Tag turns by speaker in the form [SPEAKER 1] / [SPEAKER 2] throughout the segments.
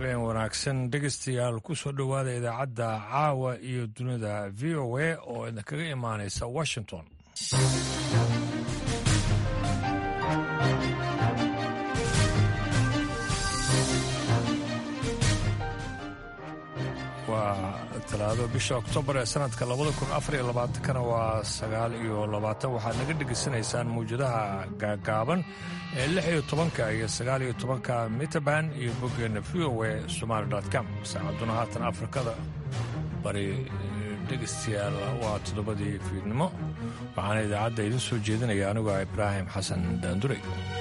[SPEAKER 1] habeen wanaagsan dhegeystayaal ku soo dhowaada idaacadda caawa iyo dunida v o a oo idinkaga imaanaysa washington waa talaado bisha oktoobar ee sanadka labada kun afar iyo labaatankana waa sagaal iyo labaatan waxaad naga dhegaysanaysaan mawjadaha gaagaaban ee lix iyo tobanka iyo sagaal iyo tobanka mitaban iyo boggeena v o a somaali com saacaduna haatan afrikada bari dhegaystayaal waa toddobadii fiidnimo waxaana idaacadda idin soo jeedinaya anigoo ibraahim xasan daanduray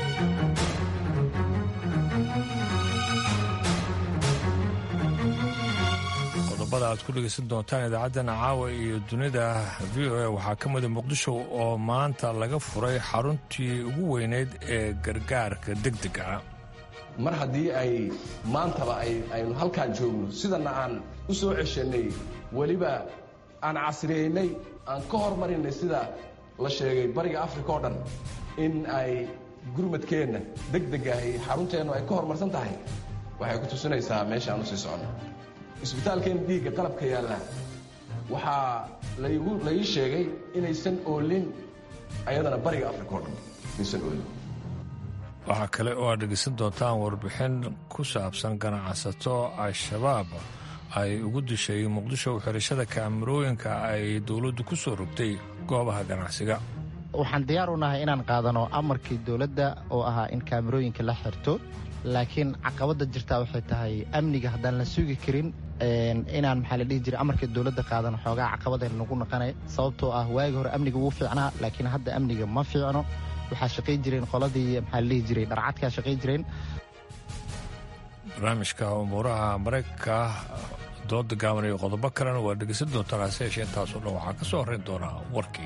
[SPEAKER 1] qodobada aad ku dhegaysan doontaan idaacaddana caawa iyo dunida v o a waxaa ka mida muqdisho oo maanta laga furay xaruntii ugu weyneyd ee gargaarka degdega ah
[SPEAKER 2] mar haddii ay maantaba aynu halkaan joogno sidana aan u soo ceshanay weliba aan casriyeynay aan ka hormarinay sida la sheegay bariga africa oo dhan in ay gurmadkeenna degdegahay xarunteennu ay ka horumarsan tahay waxay ku tusinaysaa meesha aan u sii soconno isbitaalkeenna dhiigga qalabka yaalla waxaa la ii sheegay inaysan oolin ayadana bariga africa oo dhan inaysan oolin
[SPEAKER 1] waxaa kale oo aad dhegaysan doontaan warbixin ku saabsan ganacsato al-shabaab ay ugu dishay muqdisho xirashada kaamirooyinka ay dowladdu ku soo rogtay goobaha ganacsiga
[SPEAKER 3] waxaan diyaar u nahay inaan qaadano amarkii dowladda oo ahaa in kaamirooyinka la xirto laakiin caqabadda jirtaa waxay tahay amniga haddaan la sugi karin inaan maxaa la dhihi jiray amarkii dowladda qaadano xoogaa caqabadeen nagu naqanay sababtoo ah waagi hore amniga wuu fiicnaa laakiin hadda amniga ma fiicno waxaa shaqay jireen qoladii maxaa la dhihi jiray dharcadkaa shaqay jireen
[SPEAKER 1] barnaamijka umuuraha maraykanka dooda gaaban iyo qodobo kalena waa dhegeysan doontaan hase yeeshee intaasoo dhan waxaa ka soo horrayn doonaa warkii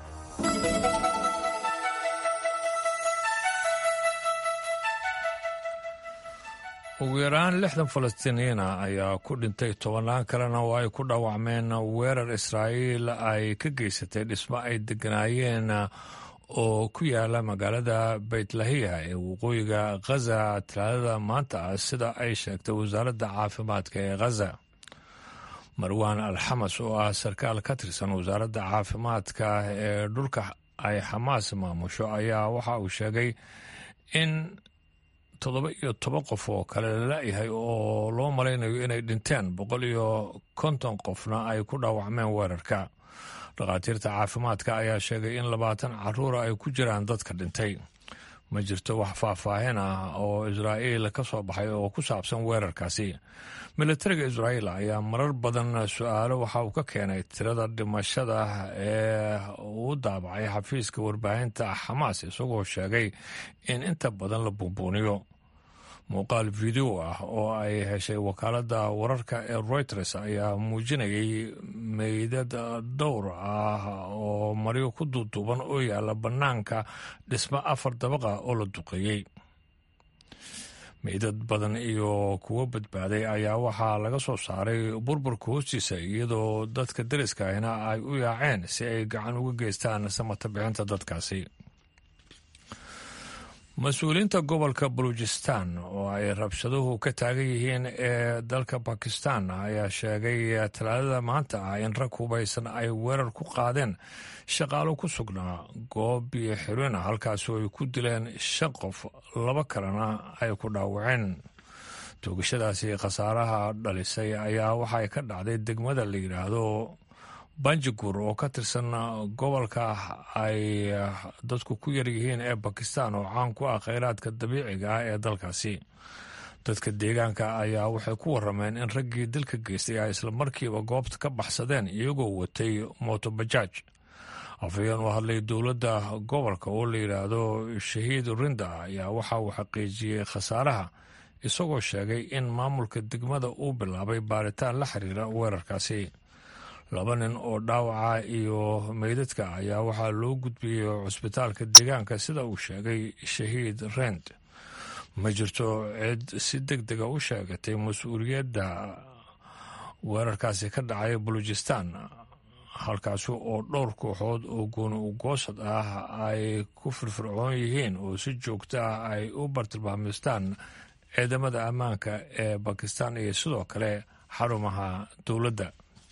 [SPEAKER 1] ugu yaraan lixdan falastiiniyiina ayaa ku dhintay tobannaan kalena oo ay ku dhaawacmeen weerar israa'iil ay ka geysatay dhismo ay degganaayeen oo ku yaala magaalada baytlahiya ee waqooyiga khaza talaadada maanta ah sida ay sheegtay wasaaradda caafimaadka ee khaza marwaan alxamas oo ah sarkaal ka tirsan wasaaradda caafimaadka ee dhulka ay xamaas maamusho ayaa waxa uu sheegay in toddoba iyo toban qof oo kale lala-yahay oo loo malaynayo inay dhinteen boqol iyo konton qofna ay ku dhaawacmeen weerarka dhakhaatiirta caafimaadka ayaa sheegay in labaatan caruura ay ku jiraan dadka dhintay ma jirto wax faahfaahin ah oo israa'iil ka soo baxay oo ku saabsan weerarkaasi militariga israa'iil ayaa marar badan su-aalo waxa uu ka keenay tirada dhimashada ee uu daabacay xafiiska warbaahinta xamaas isagoo sheegay in inta badan la buunbuuniyo muuqaal video ah oo ay heshay wakaaladda wararka ee reuters ayaa muujinayay meydad dhowr ah oo maryo ku duuduuban oo yaalla bannaanka dhismo afar dabaqa oo la duqeeyey meydad badan iyo kuwo badbaaday ayaa waxaa laga soo saaray burburka hoostiisa iyadoo dadka deriska ahna ay u yaaceen si ay gacan uga geystaan samata bixinta dadkaasi mas-uuliyiinta gobolka baluujistan oo ay rabshaduhu ka taagan yihiin ee dalka bakistan ayaa sheegay talaadada maanta ah in rag hubaysan ay weerar ku qaadeen shaqaalo ku sugnaa goob biyo xirina halkaasoo ay ku dileen shan qof laba kalena ay ku dhaawaceen toogashadaasi khasaaraha dhalisay ayaa waxay ka dhacday degmada la yidhaahdo banjagur oo ka tirsan gobolka ay dadku ku yar yihiin ee bakistan oo caan ku ah kheyraadka dabiiciga ah ee dalkaasi dadka deegaanka ayaa waxay ku warameen in raggii dilka geystay ay islamarkiiba goobta ka baxsadeen iyagoo watay motobajaaj afhayeen u hadlay dowladda gobolka oo la yidhaahdo shahiid rinda ayaa waxa uu xaqiijiyey khasaaraha isagoo sheegay in maamulka degmada uu bilaabay baaritaan la xiriira weerarkaasi laba nin oo dhaawaca iyo meydadka ayaa waxaa loo gudbiyey cusbitaalka deegaanka sida uu sheegay shahiid rend ma jirto cid si deg dega u sheegatay mas-uuliyadda weerarkaasi ka dhacay balujistan halkaasi oo dhowr kooxood oo gooni ugoosad ah ay ku firfircoon yihiin oo si joogto ah ay u bartilmaamistaan ciidamada ammaanka ee bakistan iyo sidoo kale xarumaha dowladda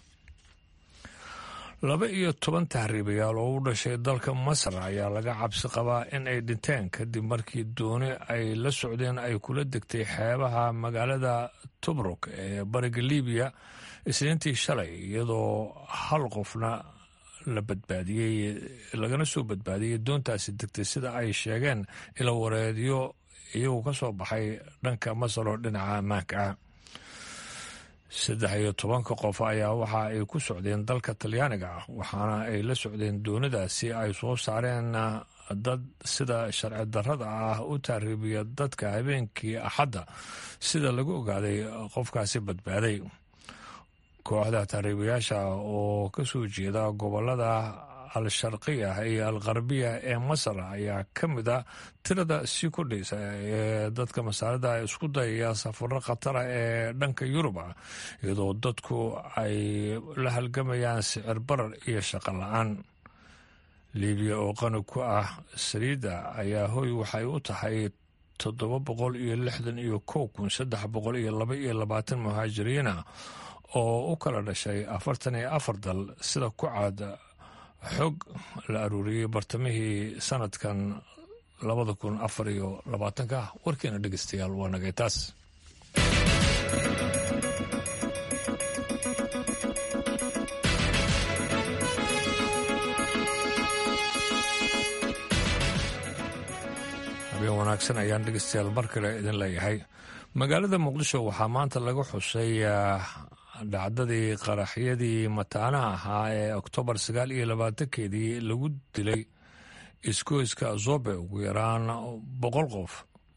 [SPEAKER 1] laba iyo toban tahriibayaal oo u dhashay dalka masar ayaa laga cabsi qabaa in ay dhinteen kadib markii dooni ay la socdeen ay kula degtay xeebaha magaalada tobruk ee bariga libiya isniintii shalay iyadoo hal qofna la badbaadiyey lagana soo badbaadiyey doontaasi degtay sida ay sheegeen ila wareedyo iyagu ka soo baxay dhanka masar oo dhinaca ammaanka ah saddex iyo tobanka qof ayaa waxa ay ku socdeen dalka talyaaniga ah waxaana ay la socdeen doonidaasi ay soo saareen dad sida sharci darrada ah u taariibiya dadka habeenkii axadda sida lagu ogaaday qofkaasi badbaaday kooxda taariibayaasha oo ka soo jeeda gobolada al-sharqiya iyo al-qarbiya ee masar ayaa ka mid a tirada sii kordhaysa ee dadka masaarida isku dayaya safaro khatara ee dhanka yurub ah iyadoo dadku ay la halgamayaan sicir barar iyo shaqo la-aan libiya oo qani ku ah saliidda ayaa hoy waxay u tahay toddoba boqol iyo lixdan iyo kow kun saddex boqol iyo laba iyo labaatan muhaajiriina oo u kala dhashay afartan iyo afar dal sida ku caad xog la aruuriyey bartamihii sanadkan labada kun afar iyo labaatanka warkeena dhegeystayaal waa nagay taas habeen wanaagsan ayaan dhegeystayaal mar kale idin leeyahay magaalada muqdisho waxaa maanta laga xusay dhacdadii qaraxyadii mataanaha ahaa ee oktoobar sagaal iyo labaatankeedii lagu dilay iskoyska zobe ugu yaraan boqol qof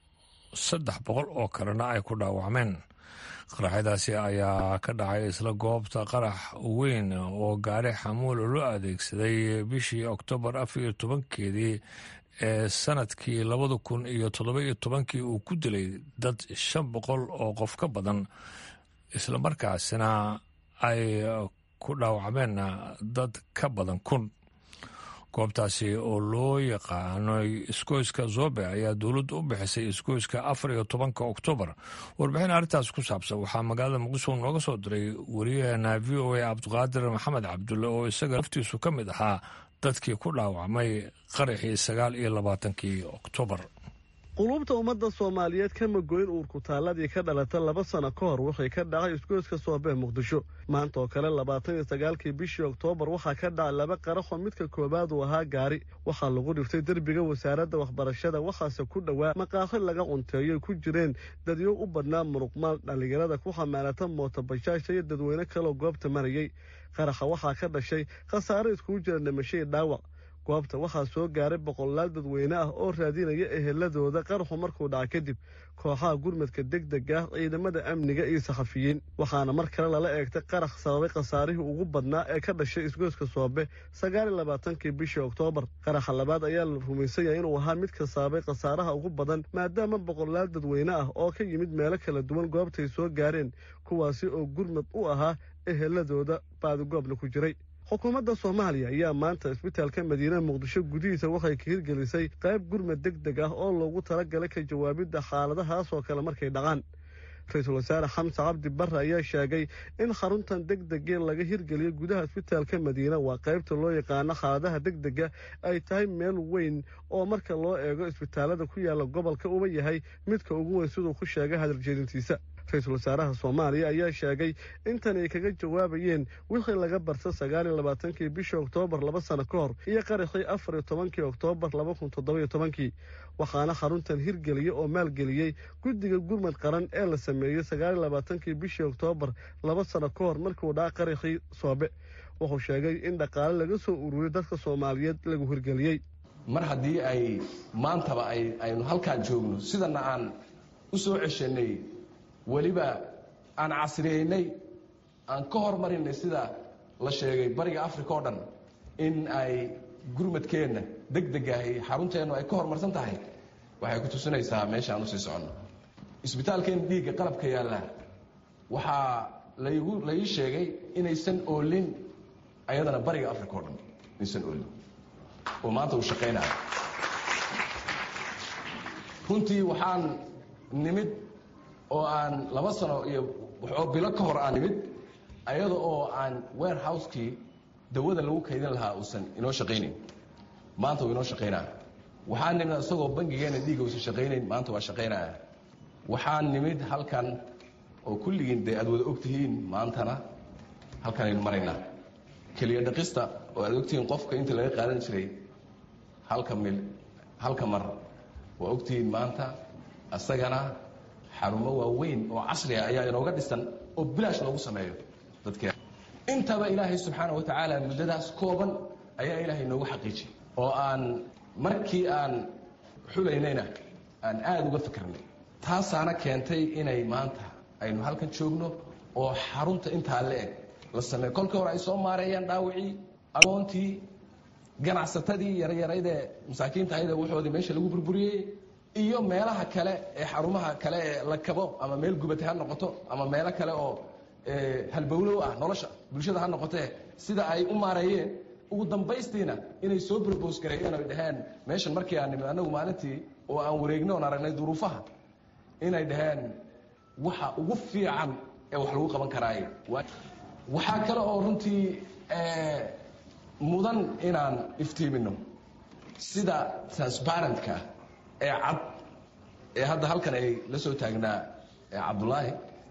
[SPEAKER 1] saddex boqol oo kalena ay ku dhaawacmeen qaraxyadaasi ayaa ka dhacay isla goobta qarax weyn oo gaari xamuula loo adeegsaday bishii oktoobar afar iyo tobankeedii ee sanadkii labada kun iyo toddoba iyo tobankii uu ku dilay dad shan boqol oo qof ka badan islamarkaasina ay ku dhaawacmeen dad ka badan kun goobtaasi oo loo yaqaano iskoyska zobe ayaa dowladdu u bixisay iskoyska afar iyo tobanka oktoobar warbixin arrintaas ku saabsan waxaa magaalada muqdisho nooga soo diray wariyaheena v o a cabdiqaadir maxamed cabdulle oo isaga laftiisu ka mid ahaa dadkii ku dhaawacmay qaraxii sagaal iyo labaatankii oktoobar
[SPEAKER 4] qulubta ummadda soomaaliyeed kama goyn uurku taalladii ka dhalata laba sano ka hor waxay ka dhacay isgoyska soobee muqdisho maanta oo kale labaatan iyo sagaalkii bishii oktoobar waxaa ka dhacay laba qaraxoo midka koowaad uu ahaa gaari waxaa lagu dhiftay derbiga wasaaradda waxbarashada waxaase ku dhowaa maqaaxi laga cunteeyoy ku jireen dadyo u badnaa muruqmaal dhallinyarada ku xamaalata mootobajaasha iyo dadweyne kaloo goobta marayey qaraxa waxaa ka dhashay khasaare iskugu jira dhimashadii dhaawac goobta waxaa soo gaaray boqolaal dadweyne ah oo raadinaya eheladooda qaraxu markuu dhaca kadib kooxaha gurmadka degdega ah ciidamada amniga iyo saxafiyiin waxaana mar kale lala eegtay qarax sababay khasaarihii ugu badnaa ee ka dhashay isgoyska soobe sagaal iyo labaatankii bishii oktoobar qaraxa labaad ayaa la rumaysan yahay inuu ahaa midka sababay khasaaraha ugu badan maadaama boqolaal dadweyne ah oo ka yimid meelo kala duwan goobtay soo gaareen kuwaasi oo gurmad u ahaa eheladooda baadigoobna ku jiray xukuumadda soomaaliya ayaa maanta isbitaalka madiinaha muqdisho gudihiisa waxay ka hirgelisay qayb gurmad deg deg ah oo loogu talagalay ka jawaabidda xaaladahaas oo kale markay dhacaan ra-iisul wasaare xamse cabdi barre ayaa sheegay in xaruntan deg degee laga hirgeliyo gudaha isbitaalka madiina waa qaybta loo yaqaano xaaladaha deg dega ay tahay meel weyn oo marka loo eego isbitaalada ku yaala gobolka uma yahay midka ugu weyn siduu ku sheegay hadaljeedintiisa ra-iisul wasaaraha soomaaliya ayaa sheegay intan ay kaga jawaabayeen wixii laga barta sagaal iyo labaatankii bishii oktoobar laba sano ka hor iyo qaraxii afar iyo tobankii oktoobar laba kun toddobayo tobankii waxaana xaruntan hirgeliya oo maalgeliyey guddiga gurmad qaran ee la sameeyey sagaal iyo labaatankii bishii oktoobar laba sano ka hor markiuu dhaca qaraxii soobe wuxuu sheegay in dhaqaale laga soo ururiyo dadka soomaaliyeed lagu hirgeliyey
[SPEAKER 2] mar haddii ay maantaba aynu halkaan joogno sidana aan u soo ceshanay weliba aan casriyeynay aan ka hormarinay sida la sheegay bariga africa oo dhan in ay gurmadkeenna deg degahay xarunteennu ay ka horumarsan tahay waxay ku tusinaysaa meesha aan usii soconno isbitaalkeenna dhiigga qalabka yaalla waxaa laygu la ii sheegay inaysan oolin ayadana bariga africa oo dhan inaysan oolin oo maanta uu shaqaynayo runtii waxaan nimid oo aan laba sano iyo waxoo bilo ka hor aan nimid ayada oo aan warehousekii dawada lagu kaydin lahaa uusan inoo shaqaynayn maanta uu inoo shaqaynaya waxaan nimid isagoo bangigeena dhiiga uusan shaqaynayn maanta waa shaqaynaya waxaan nimid halkan oo kulligiin dee aad wada ogtihiin maantana halkanaynu maraynaa keliya dhaqista oo aad ogtihiin qofka inta laga qaadan jiray halka mil halka mar waa ogtihiin maanta isagana xarumo waaweyn oo casriga ayaa inooga dhisan oo bilaash loogu sameeyo dadkeena intaba ilaahay subxaana wa tacaala muddadaas kooban ayaa ilaahay inoogu xaqiijiyay oo aan markii aan xulaynayna aan aada uga fikirnay taasaana keentay inay maanta aynu halkan joogno oo xarunta intaa la eg la sameeyo kolkii hore ay soo maareeyaan dhaawicii agoontii ganacsatadii yaryaraydee masaakiinta ayada waxoodii meesha lagu burburiyey iyo meelaha kale ee xarumaha kale ee la kabo ama meel gubatay ha noqoto ama meelo kale oo halbowlow ah nolosha bulshada ha noqotee sida ay u maareeyeen ugu dambaystiina inay soo brobos gareeyeen oy dhaheen meeshan markii aan nimid annagu maalintii oo aan wareegno oon aragnay duruufaha inay dhaheen waxa ugu fiican ee wax lagu qaban karaaye waxaa kale oo runtii mudan inaan iftiimino sida transparentka ee cad ee hadda halkan ay la soo taagnaa cabdulaahi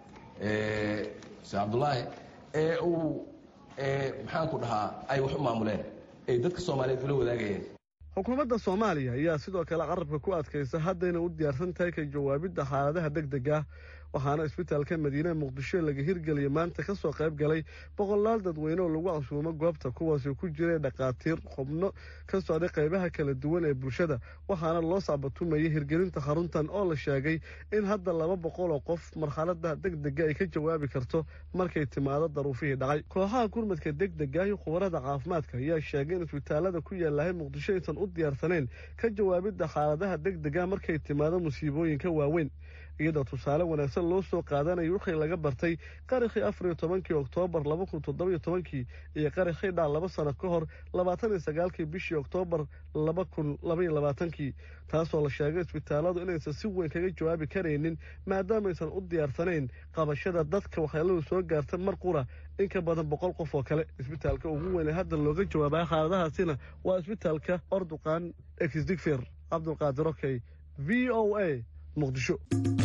[SPEAKER 2] se cabdulaahi ee uu maxaanku dhahaa ay wax u maamuleen ay dadka soomaaliyeed ula wadaagayeen
[SPEAKER 4] xukuumadda soomaaliya ayaa sidoo kale qarabka ku adkaysa haddayna u diyaarsan tahay ka jawaabidda xaaladaha deg deg ah waxaana isbitaalka madiine muqdisho laga hirgeliyay maanta ka soo qayb galay boqolaal dadweyne oo lagu casuumo goobta kuwaasi ku jiray dhakhaatiir xubno ka socday qaybaha kala duwan ee bulshada waxaana loo sacbatumayay hirgelinta xaruntan oo la sheegay in hadda laba boqol oo qof marxalada deg dega ay ka jawaabi karto markay timaado daruufihii dhacay kooxaha gurmadka deg dega iyo khubarada caafimaadka ayaa sheegay in isbitaalada ku yaalahay muqdisho aysan u diyaarsanayn ka jawaabidda xaaladaha deg dega markay timaado musiibooyinka waaweyn iyadoo tusaale wanaagsan loo soo qaadanayo wixii laga bartay qarakhii afar iyo tobankii oktoobar laba kun toddoba iyo tobankii iyo qarakhii dhac laba sano ka hor labaatan iyo sagaalkii bishii oktoobar laba kun labaiyo labaatankii taasoo la sheegay isbitaaladu inaysan si weyn kaga jawaabi karaynin maadaamaysan u diyaarsanayn qabashada dadka waxyeeladu soo gaarta mar qura in ka badan boqol qof oo kale isbitaalka ugu weyn ee hadda looga jawaabaya xaaladahaasina waa isbitaalka orduqaan exdigfer cabdulqaadir okey v o a muqdisho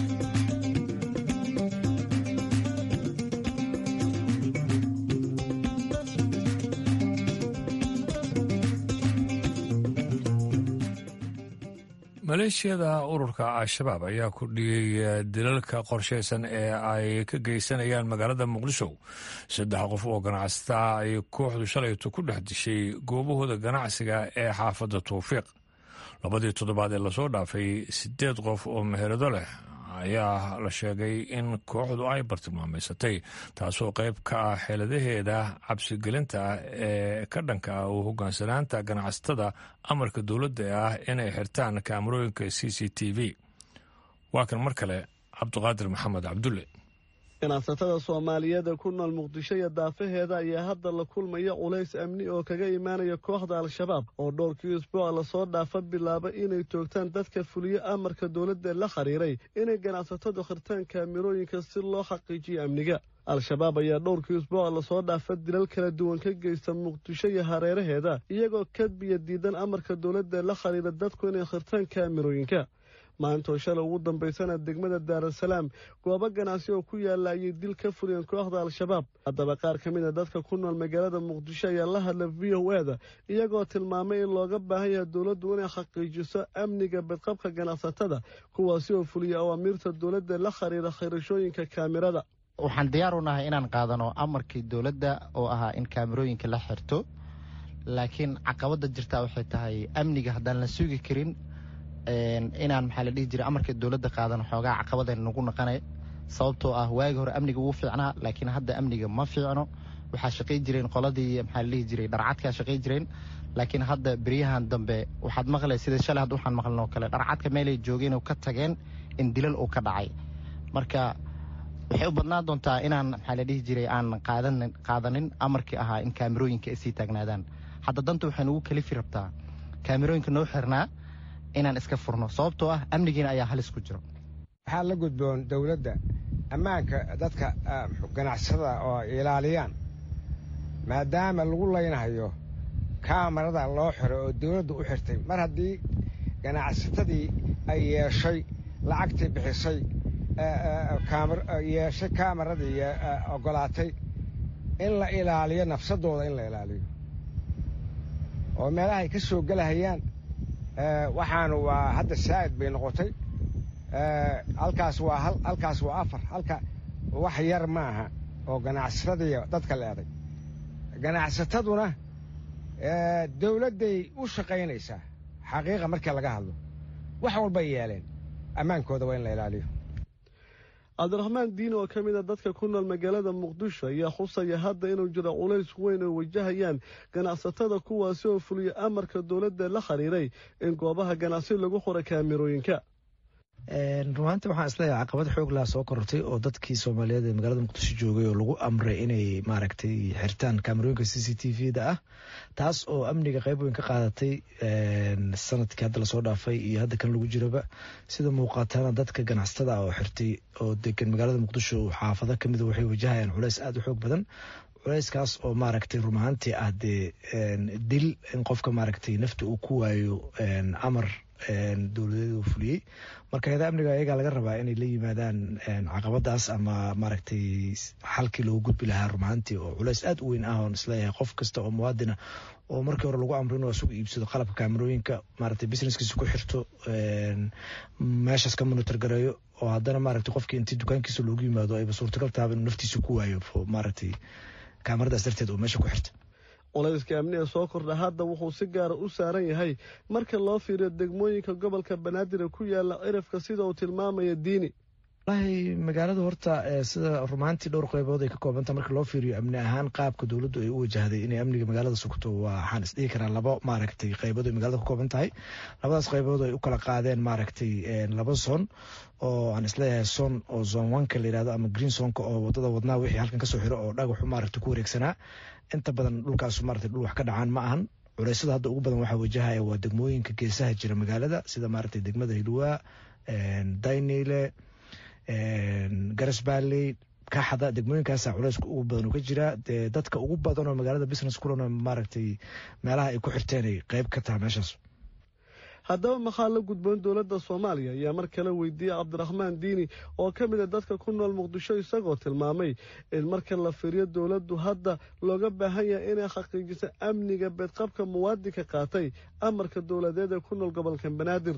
[SPEAKER 1] maleeshiyada ururka al-shabaab ayaa ku dhiyey dilalka qorshaysan ee ay ka geysanayaan magaalada muqdisho saddex qof oo ganacsataa ay kooxdu shalayto ku dhex dishay goobahooda ganacsiga ee xaafadda tawfiiq labadii toddobaad ee lasoo dhaafay siddeed qof oo meherado leh ayaa la sheegay in kooxdu ay bartilmaamaysatay taasoo qayb ka ah xeeladaheeda cabsigelinta ah ee ka dhanka ah oo hogaansanaanta ganacsatada amarka dowladda ah inay xirtaan kaamarooyinka c c t v waa kan mar kale cabdiqaadir maxamed cabdulle
[SPEAKER 4] ganacsatada soomaaliyeed ee ku nool muqdisho iyo daafaheeda ayaa hadda la kulmaya culays amni oo kaga imaanaya kooxda al-shabaab oo dhowrkii isbuuca lasoo dhaafa bilaaba inay toogtaan dadka fuliyo amarka dowladda la xiriiray inay ganacsatadu khirtaan kaamirooyinka si loo xaqiijiyo amniga al-shabaab ayaa dhowrkii isbuuca lasoo dhaafa dilal kala duwan ka geysta muqdisho iyo hareeraheeda iyagoo kadbiya diidan amarka dowladda la xiriira dadku inay khirtaan kaamirooyinka maantoo shalay ugu dambaysana degmada daarasalaam goobo ganacsi oo ku yaalla ayay dil ka fuliyeen kooxda al-shabaab haddaba qaar ka mid a dadka ku nool magaalada muqdisho ayaa la hadla v o e da iyagoo tilmaamay in looga baahan yahay dowladdu inay xaqiijiso amniga badqabka ganacsatada kuwaasi oo fuliya awaamiirta dowladda la xiriira khirashooyinka kaamirada
[SPEAKER 3] waxaan diyaar u nahay inaan qaadano amarkii dowladda oo ahaa in kaamirooyinka la xirto laakiin caqabada jirtaa waxay tahay amniga haddaan la sugi karin inaan maxaa la dhihi jiray amarka dowladda qaadan xoogaa caqabadeen nagu naqanay sababtoo ah waagi hore amniga wuu fiicnaa laakiin hadda amniga ma fiicno waxaa shaqay jireen qoladii maxaa la dhihi jiray dharcadkaa shaqay jireen laakiin hadda beryahan dambe waxaad maqlay sida shalay hadda waxaan maqlin oo kale dharcadka meelay joogeen oo ka tageen in dilal uu ka dhacay marka waxay u badnaan doontaa inaan maxaa la dhihi jiray aan qaadanin qaadanin amarkii ahaa in kaamirooyinka ay sii taagnaadaan hadda danta waxay nagu kalifi rabtaa kaamirooyinka noo xirnaa inaan iska furno sababtoo ah amnigiina ayaa halis ku jiro
[SPEAKER 5] waxaa la gudboon dowladda ammaanka dadka ganacsada oo ilaaliyaan maadaama lagu laynahayo kaamarada loo xiray oo dowladdu u xirtay mar haddii ganacsatadii ay yeeshay lacagtii bixisay yeeshay kaamaradii ogolaatay in la ilaaliyo nafsadooda in la ilaaliyo oo meelahay ka soo gelahayaan waxaanu waa hadda saa'id bay noqotay halkaas waa hal halkaas waa afar halka wax yar ma aha oo ganacsatadii dadka leeday ganacsataduna dowladday u shaqaynaysaa xaqiiqa markii laga hadlo wax walbay yeeleen ammaankooda waa in la ilaaliyo
[SPEAKER 4] cabdiraxmaan diin oo ka mid a dadka ku nool magaalada muqdisho ayaa xusaya hadda inuu jiro culays weyn oo wajahayaan ganacsatada kuwaasi oo fuliya amarka dowladda la xiriiray in goobaha ganacsi lagu xura kaamirooyinka
[SPEAKER 6] runaantii waxaan isleeyahay caqabad xoog laha soo korortay oo dadkii soomaaliyeed ee magaalada muqdisho joogay oo lagu amray inay maaragtay xirtaan kaamarooyinka c c t v da ah taas oo amniga qayb weyn ka qaadatay sanadkii hadda lasoo dhaafay iyo hadda kan lagu jiraba sida muuqaatana dadka ganacsatada ah oo xirtay oo degan magaalada muqdisho xaafado kamida waxay wajahayaan culeys aada u xoog badan culeyskaas oo maaragtay run ahaantii ah dee dil in qofka maaragtay nafta uu ku waayo amar dowladeed uu fuliyey marka hay-ada amniga ayagaa laga rabaa inay la yimaadaan caqabadaas ama maaragtay xalkii loogu gudbi lahaa rumaantii oo culeys aada u weyn ah oon isleeyahay qof kasta oo muwaadina oo markii hore lagu amro inuu asugu iibsado qalabka kaamarooyinka maaragtay businesskiisa ku xirto meeshaas ka monitor gareeyo oo haddana maaragtay qofkii intii dukaankiisa loogu yimaado ayba suurtagal tahaba inuu naftiisa ku waayo maaragtay kaamaradaas darteed oo meesha ku xirta
[SPEAKER 4] culayska amniga soo kordha hadda wuxuu si gaara u saaran yahay marka loo fiiriyo degmooyinka gobolka banaadir ee ku yaala cirifka sida uu tilmaamaya diini
[SPEAKER 6] walahi magaalada horta sida rumaantii dhowr qaybood ay ka koobanta marka loo fiiriyo amni ahaan qaabka dowladdu ay u wajahday inay amniga magaalada sugto waxaan isdhihi karaa laba maaragtay qaybood ay magaalada ka kooban tahay labadaas qaybood ay u kala qaadeen maaragtay laba son oo aan isleeyahay son oo zon oneka la yihahdo ama green sonka oo wadada wadnaa wixii halkan kasoo xiro oo dhagaxu maaragtay ku wareegsanaa inta badan dhulkaas maaragtay dhul wax ka dhacaan ma ahan culeysada hadda ugu badan waxaa wajahaya waa degmooyinka geesaha jira magaalada sida maaragtay degmada hilwaa daynile garas balley kaxada degmooyinkaasa culeyska ugu badan oo ka jira dee dadka ugu badan oo magaalada business kulana maaragtay meelaha ay ku xirteen ay qeyb ka taha meeshaas
[SPEAKER 4] haddaba maxaa la gudboon dowladda soomaaliya ayaa mar kale weydiiyey cabdiraxmaan diini oo ka mid a dadka ku nool muqdisho isagoo tilmaamay in marka la fiiriyo dowladdu hadda looga baahan yahay inay xaqiijiso amniga beedqabka muwaadinka qaatay amarka dowladeed ee ku nool gobolka banaadir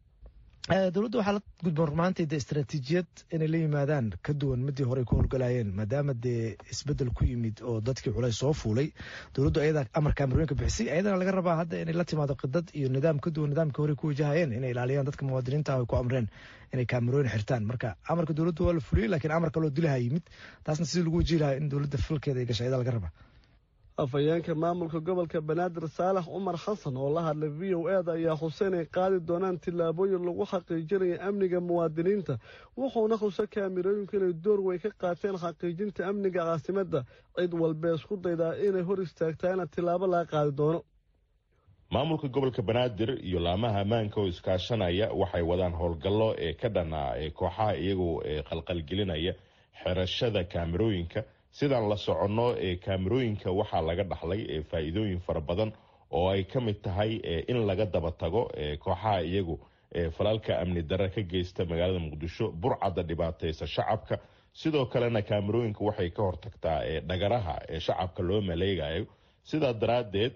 [SPEAKER 6] dowladda waxaa la gudboon rumaantii dee istaraatiijiyad inay la yimaadaan ka duwan midii hore ay ku howlgalayeen maadaama dee isbedel ku yimid oo dadkii culays soo fuulay dowladdu ayadaa amar kaamarooyinka bixisay ayadana laga rabaa hadda inay la timaado qidad iyo nidaam ka duwan nidaamkii hore ku wajahayeen inay ilaaliyaan dadka muwaadiniinta ay ku amreen inay kaamarooyin xirtaan marka amarka dowladdu waa la fuliyey laakiin amar kaloo dilaha yimid taasna sidii lagu wajihi lahaa in dowladda falkeeda ay gashay ayadaa laga rabaa
[SPEAKER 4] afhayeenka maamulka gobolka banaadir saalax cumar xasan oo la hadlay v o e da ayaa xuseen ay qaadi doonaan tillaabooyin lagu xaqiijinaya amniga muwaadiniinta wuxuuna xuse kaamirooyinku inay door weyn ka qaateen xaqiijinta amniga caasimadda cid walbee isku daydaa inay hor istaagtaana tillaabo laga qaadi doono
[SPEAKER 7] maamulka gobolka banaadir iyo laamaha ammaanka oo iskaashanaya waxay wadaan howlgallo ee ka dhanaa ee kooxaha iyagoo qalqalgelinaya xerashada kaamirooyinka sidaan la soconno ee kaamirooyinka waxaa laga dhaxlay ee faa'iidooyin fara badan oo ay ka mid tahay in laga daba tago kooxaha iyagu falalka amni darre ka geysta magaalada muqdisho burcadda dhibaataysa shacabka sidoo kalena kaamirooyinka waxay ka hortagtaa dhagaraha ee shacabka loo maleegayo sidaa daraaddeed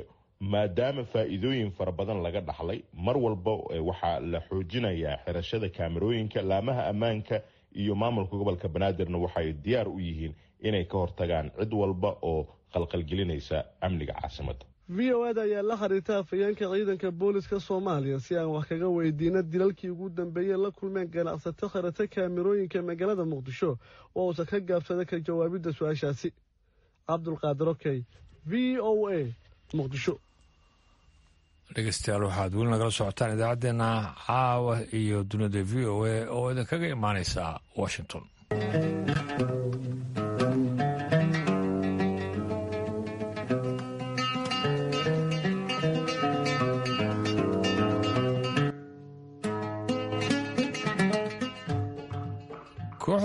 [SPEAKER 7] maadaama faa'iidooyin fara badan laga dhaxlay mar walba waxaa la xoojinayaa xirashada kaamirooyinka laamaha ammaanka iyo maamulka gobolka banaadirna waxay diyaar u yihiin inay ka hortagaan cid walba oo qalqalgelinaysa amniga caasimadda
[SPEAKER 4] v o eda ayaa la xiriirta afhayeenka ciidanka booliska soomaaliya si aan wax kaga weydiino dilalkii ugu dambeeyey la kulmeen ganacsato kharata kaamirooyinka magaalada muqdisho oo uusan ka gaabsada ka jawaabidda su-aashaasi cabdulqaadir okey v o a muqdisho
[SPEAKER 1] dhegeystayaal waxaad weli nagala socotaan idaacaddeenna caawa iyo dunida v o a oo idinkaga imaaneysa washington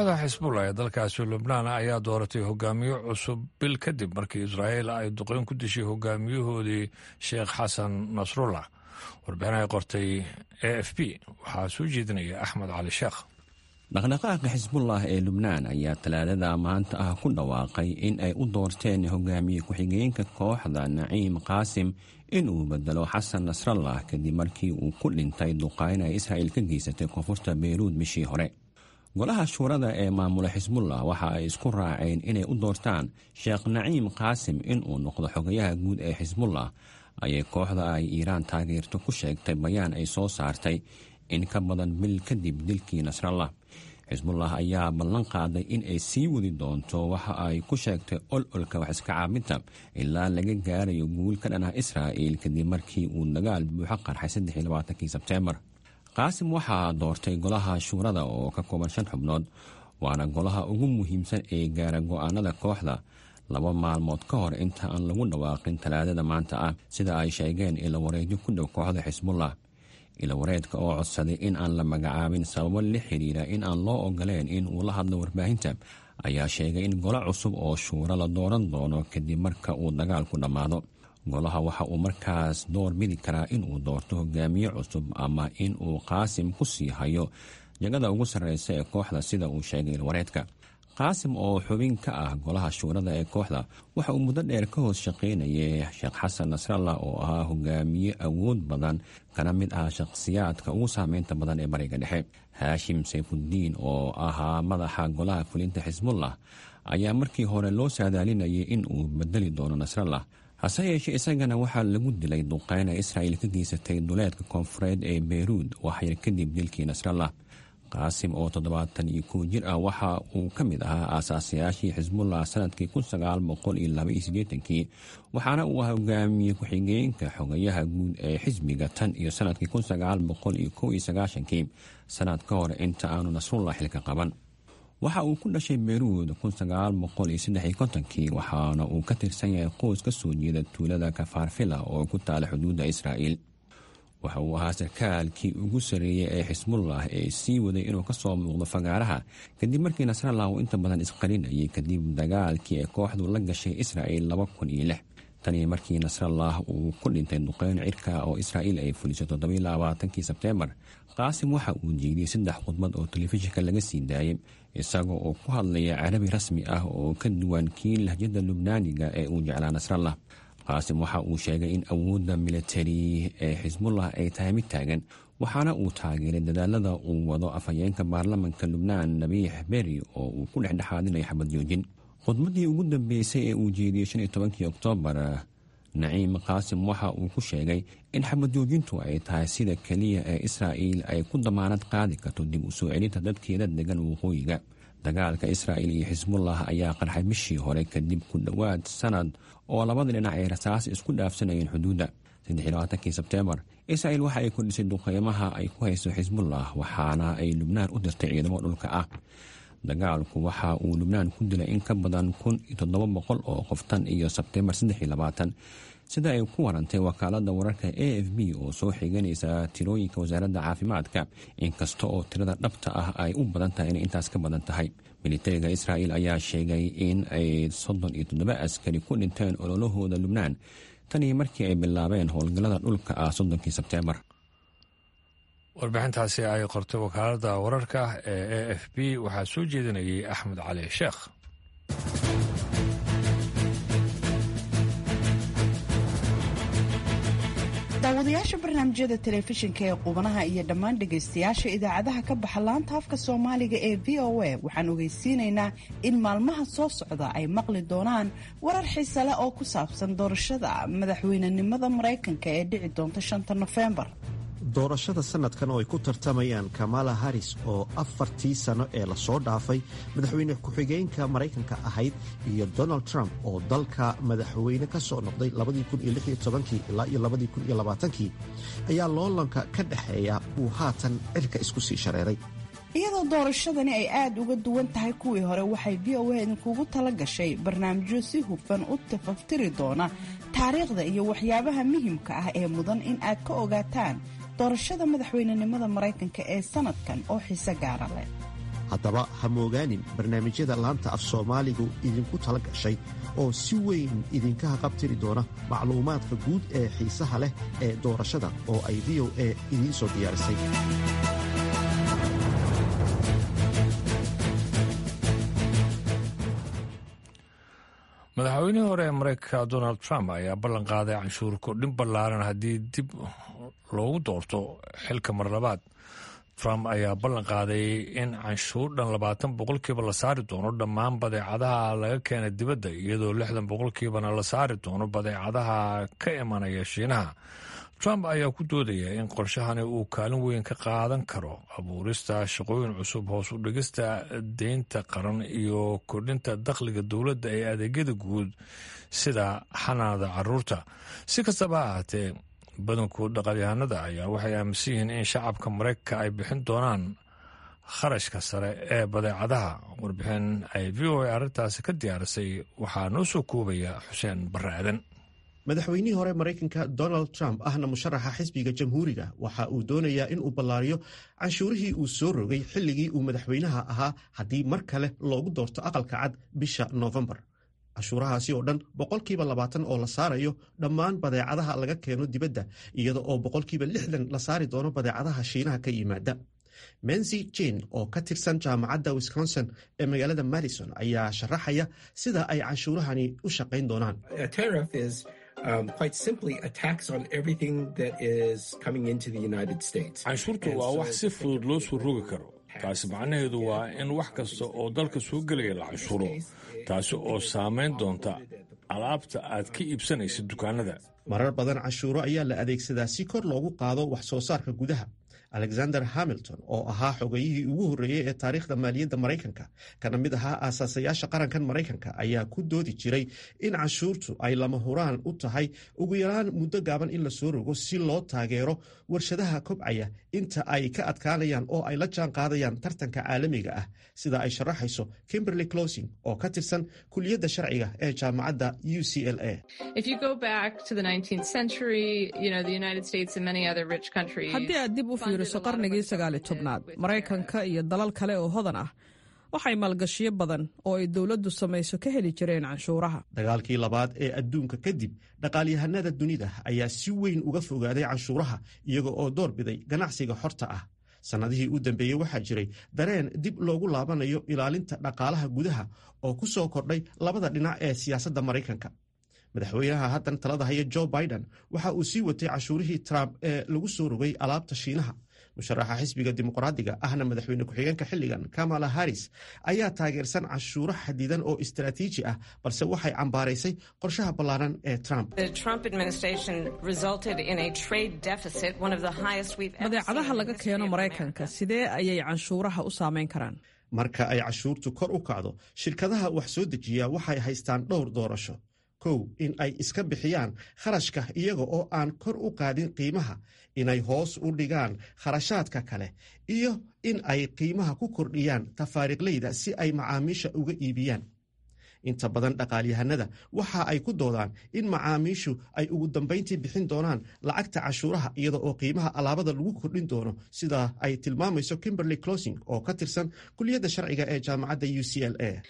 [SPEAKER 1] kooxda xisbullah ee dalkaasi lubnaan ayaa dooratay hogaamiye cusub bil kadib markii israa'iil ay duqeyn ku dishay hogaamiyahoodii sheekh xasan nasrullah warbixin ay qortay a f b waxaa soo jeedinaya axmed cali sheekh
[SPEAKER 8] dhaqdhaqaaqa xisbullah ee lubnaan ayaa talaadada maanta ah ku dhawaaqay in ay u doorteen hogaamiye ku-xigeenka kooxda naciim qaasim inuu bedelo xasan nasrallah kadib markii uu ku dhintay duqayn ay israa'iil ka geysatay koonfurta beyruud bishii hore golaha shuurada ee maamula xisbullah waxa ay isku raaceen inay u doortaan sheekh naciim qaasim inuu noqdo xogayaha guud ee xisbullah ayay kooxda ay iiraan taageerto ku sheegtay bayaan ay soo saartay in ka badan bil kadib dilkii nasrallah xisbullah ayaa ballan qaaday in ay sii wadi doonto waxa ay ku sheegtay ololka wax iska caabinta ilaa laga gaarayo guul ka dhan ah israa'iil kadib markii uu dagaal buuxo qarxay saddexiylabaatankii sebteembar qaasim waxaa doortay golaha shuurada oo ka kooban shan xubnood waana golaha ugu muhiimsan ee gaara go'aanada kooxda laba maalmood ka hor inta aan lagu dhawaaqin talaadada maanta ah sida ay sheegeen ilo wareedyo ku dhow kooxda xisbullah ilawareedka oo codsaday in aan la magacaabin sababo la xiriira in aan loo ogoleen in uu la hadlo warbaahinta ayaa sheegay in golo cusub oo shuuro la dooran doono kadib marka uu dagaalku dhammaado golaha waxa uu markaas door bidi karaa inuu doorto hogaamiye cusub ama in uu qaasim ku sii hayo jagada ugu sarreysa ee kooxda sida uu sheegay ilwareedka qaasim oo xubin ka ah golaha shuurada ee kooxda waxa uu muddo dheer ka hoos shaqaynayay sheekh xasan nasrallah oo ahaa hogaamiye awood badan kana mid ah shakhsiyaadka ugu saameynta badan ee bariga dhexe haashim sayfuddiin oo ahaa madaxa golaha fulinta xisbullah ayaa markii hore loo saadaalinayay in uu bedeli doono nasrallah hase yeeshee isagana waxaa lagu dilay duqeyn ay israa'iil ka geysatay duleedka koonfureed ee beyruud waxyar kadib dilkii nasrallah qaasim oo toddobaatan iyo kow jir ah waxa uu ka mid ahaa aasaasayaashii xisbullah sanadkii kun sagaal boqol iyo laba iyo siddeetankii waxaana uu ahaa hogaamiye ku-xigeenka xogayaha guud ee xisbiga tan iyo sanadkii kun sagaal boqol iyo kow iyo sagaashankii sanad ka hor inta aanu nasrullah xilka qaban waxa uu ku dhashay beyruud kun sagaal boqol iyo saddex iyo kontonkii waxaana uu ka tirsan yahay qoys ka soo jeeda tuulada kafaarfila oo ku taala xuduudda israa'iil waxa uu ahaa sarkaalkii ugu sarreeyey ee xisbullah ee sii waday inuu ka soo muuqdo fagaaraha kadib markii nasrallah uu inta badan isqarinayay kadib dagaalkii ay kooxdu la gashay israa'iil laba kun iyo lix tanii markii nasrallah uu ku dhintay duqeyn cirka oo israa'iil ay fulisay toddobiyo labaatankii sebteembar qaasim waxa uu jeediyey saddex khudbad oo telefishinka laga sii daayay isaga oo ku hadlaya carabi rasmi ah oo ka duwan kii lahjada lubnaaniga ee uu jeclaa nasrallah qaasim waxa uu sheegay in awoodda militari ee xisbullah ay tahay mid taagan waxaana uu taageeray dadaalada uu wado afhayeenka baarlamanka lubnaan nabiix beri oo uu ku dhexdhexaadinayo xabad joojin khudbaddii ugu dambeysay ee uu jeediyey shan iyo tobankii oktoobar naciim qaasim waxa uu ku sheegay in xabad joojintu ay tahay sida keliya ee israa'iil ay ku damaanad qaadi karto dib u soo celinta dadkeeda degan waqooyiga dagaalka israa'iil iyo xisbullah ayaa qarxay bishii hore kadib ku dhowaad sanad oo labada dhinac ay rasaas isku dhaafsanayeen xuduudda saddexiylabaatankii sebteembar israa'iil waxa ay kordhisay duqeymaha ay ku hayso xisbullah waxaana ay lubnaan u dirtay ciidamo dhulka ah dagaalku waxa uu lubnaan ku dilay in ka badan kun iyo toddoba boqol oo qof tan iyo sebteembar saddex iyo labaatan sida ay ku warantay wakaalada wararka a f b oo soo xiganaysa tirooyinka wasaaradda caafimaadka inkasta oo tirada dhabta ah ay u badan tahay inay intaas ka badan tahay militariga israa'iil ayaa sheegay in ay soddon iyo toddoba askari ku dhinteen ololahooda lubnaan tanii markii ay bilaabeen howlgallada dhulka ah soddonkii sebteembar
[SPEAKER 1] warbixintaasi ay qortay wakaaladda wararka ee a f b waxaa soo jeedinayay axmed cali sheekh
[SPEAKER 9] daawadayaasha barnaamijyada telefishinka ee qubanaha iyo dhammaan dhegaystayaasha idaacadaha ka baxa laanta afka soomaaliga ee v o a waxaan ogeysiinaynaa in maalmaha soo socda ay maqli doonaan warar xiise leh oo ku saabsan doorashada madaxweynenimada maraykanka ee dhici doonta shanta nofembar
[SPEAKER 10] doorashada sanadkan oo ay ku tartamayaan kamala haris oo afartii sano ee lasoo dhaafay madaxweyne ku-xigeenka maraykanka ahayd iyo donald trump oo dalka madaxweyne ka soo noqday ilaa iyo ayaa loolanka ka dhexeeya uu haatan cirka isku sii shareeray
[SPEAKER 9] iyadoo doorashadani ay aada uga duwan tahay kuwii hore waxay v o a idinkugu tala gashay barnaamijyo si hufan u tafaftiri doona taariikhda iyo waxyaabaha muhimka ah ee mudan in aad ka ogaataan doorashada madaxweynenimada maraykanka ee sanadkan oo xiise gaara leh
[SPEAKER 10] haddaba ha moogaanin barnaamijyada laanta af soomaaligu idinku tala gashay oo si weyn idinka haqabtiri doona macluumaadka guud ee xiisaha leh ee doorashada oo ay v o a idiin soo diyaarisay
[SPEAKER 1] madaxweynihii hore ee mareykanka donald trump ayaa ballan qaaday canshuur kordhin ballaaran haddii dib loogu doorto xilka mar labaad trump ayaa ballan qaaday in canshuur dhan labaatan boqolkiiba la saari doono dhammaan badeecadaha laga keena dibadda iyadoo lixdan boqolkiibana la saari doono badeecadaha ka imanaya shiinaha trump ayaa ku doodaya in qorshahani uu kaalin weyn ka qaadan karo abuurista shaqooyin cusub hoos u dhigista deynta qaran iyo kordhinta dakhliga dowladda ee adeegyada guud sida xanaanada caruurta si kastaba ha ahaatee badankood dhaqalyahanada ayaa waxay aaminsan yihiin in shacabka maraykanka ay bixin doonaan kharashka sare ee badeecadaha warbixin ay v o a arrintaasi ka diyaarisay waxaa noo soo koobaya xuseen barre aadan
[SPEAKER 10] madaxweynihii hore maraykanka donald trump ahna musharaxa xisbiga jamhuuriga waxa uu doonayaa in uu ballaariyo canshuurihii uu soo rogay xilligii uu madaxweynaha ahaa haddii mar kale loogu doorto aqalka cad bisha noofembar canshuurahaasi oo dhan boqolkiiba labaatan oo la saarayo dhammaan badeecadaha laga keeno dibadda iyada oo boqolkiiba lixdan la saari doono badeecadaha shiinaha ka yimaada mensi jane oo ka tirsan jaamacadda wisconsin ee magaalada madison ayaa sharaxaya sida ay canshuurahani u shaqayn doonaan
[SPEAKER 1] canshuurtu waa wax si fudud loo soo rogi karo taasi macnaheedu waa in wax kasta oo dalka soo gelaya la canshuuro taasi oo saamayn doonta alaabta aad ka iibsanaysa dukaanada
[SPEAKER 10] marar badan canshuuro ayaa la adeegsadaa si kor loogu qaado wax soo saarka gudaha alexander hamilton oo ahaa xogayihii ugu horreeyey ee taariikhda maaliyadda maraykanka kana mid ahaa aasaasayaasha qarankan maraykanka ayaa ku doodi jiray in canshuurtu ay lama huraan u tahay ugu yaraan muddo gaaban in la soo rogo si loo taageero warshadaha kobcaya inta ay ka adkaanayaan oo ay la jaan qaadayaan tartanka caalamiga ah sida ay sharaxayso kimberly closing oo ka tirsan kuliyadda sharciga ee jaamacadda u c l a
[SPEAKER 11] qarnigii sagaali tobnaad maraykanka iyo dalal kale oo hodan ah waxay maalgashiyo badan oo ay dowladdu samayso ka heli jireen canshuuraha
[SPEAKER 10] dagaalkii labaad ee adduunka kadib dhaqaalyahanada dunida ayaa si weyn uga fogaaday canshuuraha iyaga oo door biday ganacsiga xorta ah sannadihii u dambeeyey waxaa jiray dareen dib loogu laabanayo ilaalinta dhaqaalaha gudaha oo ku soo kordhay labada dhinac ee siyaasadda maraykanka madaxweynaha haddan talada haya jo biden waxa uu sii watay cashuurihii trump ee lagu soo rogay alaabta shiinaha musharaxa xisbiga dimuqraadiga ahna madaxweyne ku-xigeenka xilligan kamala harris ayaa taageersan cashuuro xadidan oo istaraatiiji ah balse waxay cambaaraysay qorshaha ballaaran ee trump
[SPEAKER 11] badeecadaha laga keeno maraykanka sidee ayay canshuuraha u saamayn karaan
[SPEAKER 10] marka ay cashuurtu kor u kacdo shirkadaha wax soo dejiya waxay haystaan dhowr doorasho kow in ay iska bixiyaan kharashka iyaga oo aan kor u qaadin qiimaha inay hoos u dhigaan kharashaadka kale iyo in ay qiimaha ku kordhiyaan tafaariiqleyda si ay macaamiisha uga iibiyaan inta badan dhaqaalyahanada waxa ay ku doodaan in macaamiishu ay ugu dambayntii bixin doonaan lacagta cashuuraha iyada oo qiimaha alaabada lagu kordhin doono sida ay tilmaamayso kimberly closing oo ka tirsan kuliyadda sharciga ee jaamacadda u c l a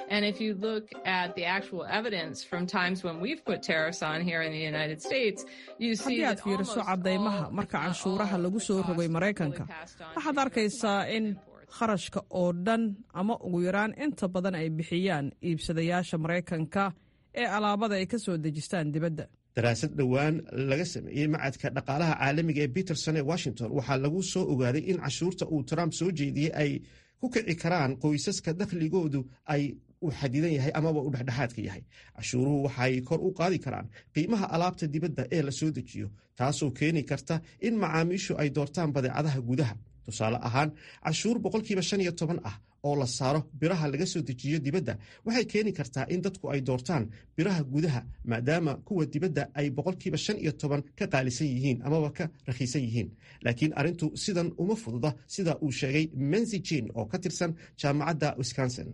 [SPEAKER 11] haddii aad fiiriso caddaymaha marka canshuuraha lagu soo rogay maraykanka waxaad arkaysaa in kharashka oo dhan ama ugu yaraan inta badan ay bixiyaan iibsadayaasha maraykanka ee alaabada ay ka soo dejistaan dibadda
[SPEAKER 10] daraasad dhowaan laga sameeyey macadka dhaqaalaha caalamiga ee peterson ee washington waxaa lagu soo ogaaday in cashuurta uu trump soo jeediyey ay ku kici karaan qoysaska dakhligoodu ay uu xadidan yahay amaba uu dhexdhexaadka yahay cashuuruhu waxay kor u qaadi karaan qiimaha alaabta dibadda ee la soo dejiyo taasoo keeni karta in macaamiishu ay doortaan badeecadaha gudaha tusaale ahaan cashuur boqolkiiba shan iyo toban ah oo la saaro biraha laga soo dejiyo dibadda waxay keeni kartaa in dadku ay doortaan biraha gudaha maadaama kuwa dibadda ay boqolkiiba shan iyo toban ka qaalisan yihiin amaba ka rakhiisan yihiin laakiin arrintu sidan uma fududa sida uu sheegay mensi jane oo ka tirsan jaamacadda wisconsin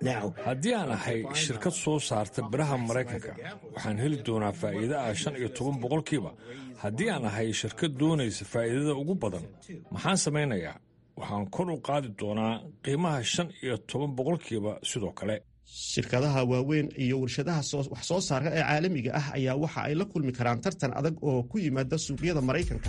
[SPEAKER 1] haddii aan ahay shirkad soo saarta biraha maraykanka waxaan heli doonaa faa'iida ah shan iyo toban boqolkiiba haddii aan ahay shirkad doonaysa faa'iidada ugu badan maxaan samaynayaa waxaan kor u qaadi doonaa qiimaha shan iyo toban boqolkiiba sidoo kale
[SPEAKER 10] shirkadaha waaweyn iyo warshadaha wax soo saarka ee caalamiga ah ayaa waxa ay la kulmi karaan tartan adag oo ku yimaada suuqyada maraykanka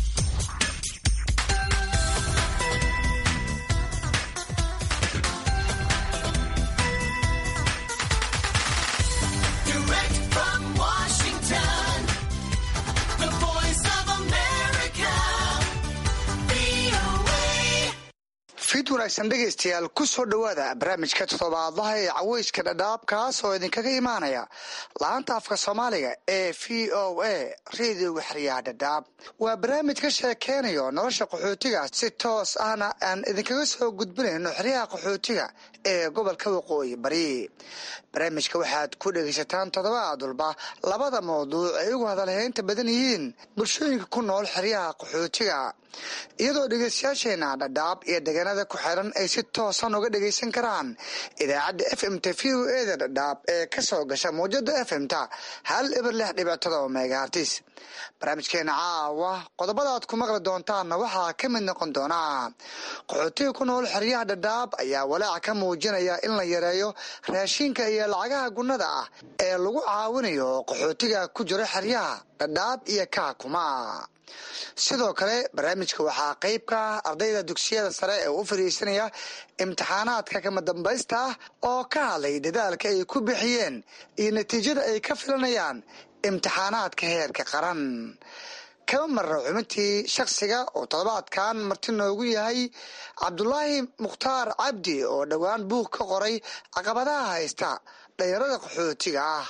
[SPEAKER 12] fid wanaagsan dhegaystayaal ku soo dhowaada barnaamijka toddobaadlaha ee caweyska dhadhaab kaas oo idinkaga imaanaya laanta afka soomaaliga ee v o a reediyoga xeryaha dhadhaab waa barnaamij ka sheekeynayo nolosha qaxootiga si toos ahna aan idinkaga soo gudbinayno xeryaha qaxootiga ee gobolka waqooyi bari barnaamijka waxaad ku dhegaysataan toddobaad walba labada mawduuc ay ugu hadalhaynta badan yihiin bulshooyinka ku nool xeryaha qaxootiga iyadoo dhegeystayaasheena dhadhaab iyo deegaanada ku xiran ay si toosan uga dhegaysan karaan idaacadda f m ta v o eda dhadhaab ee ka soo gasha mawjada f m ta hal ibar lix dhibic todoba megahartis barnaamijkeena caawa qodobadaad ku maqli doontaanna waxaa ka mid noqon doonaa qaxootiga ku nool xeryaha dhadhaab ayaa walaaca ka muujinaya in la yareeyo raashinka iyo lacagaha gunnada ah ee lagu caawinayo qaxootiga ku jira xeryaha dhadhaab iyo kaakuma sidoo kale barnaamijka waxaa qeyb ka ah ardayda dugsiyada sare ee u fariisanaya imtixaanaadka kama dambaysta ah oo ka hadlay dadaalka ay ku bixiyeen iyo natiijada ay ka filanayaan imtixaanaadka heerka qaran kama marra xubintii shakhsiga oo toddobaadkan marti noogu yahay cabdulaahi mukhtaar cabdi oo dhowaan buug ka qoray caqabadaha haysta dhalinyarada qaxootiga ah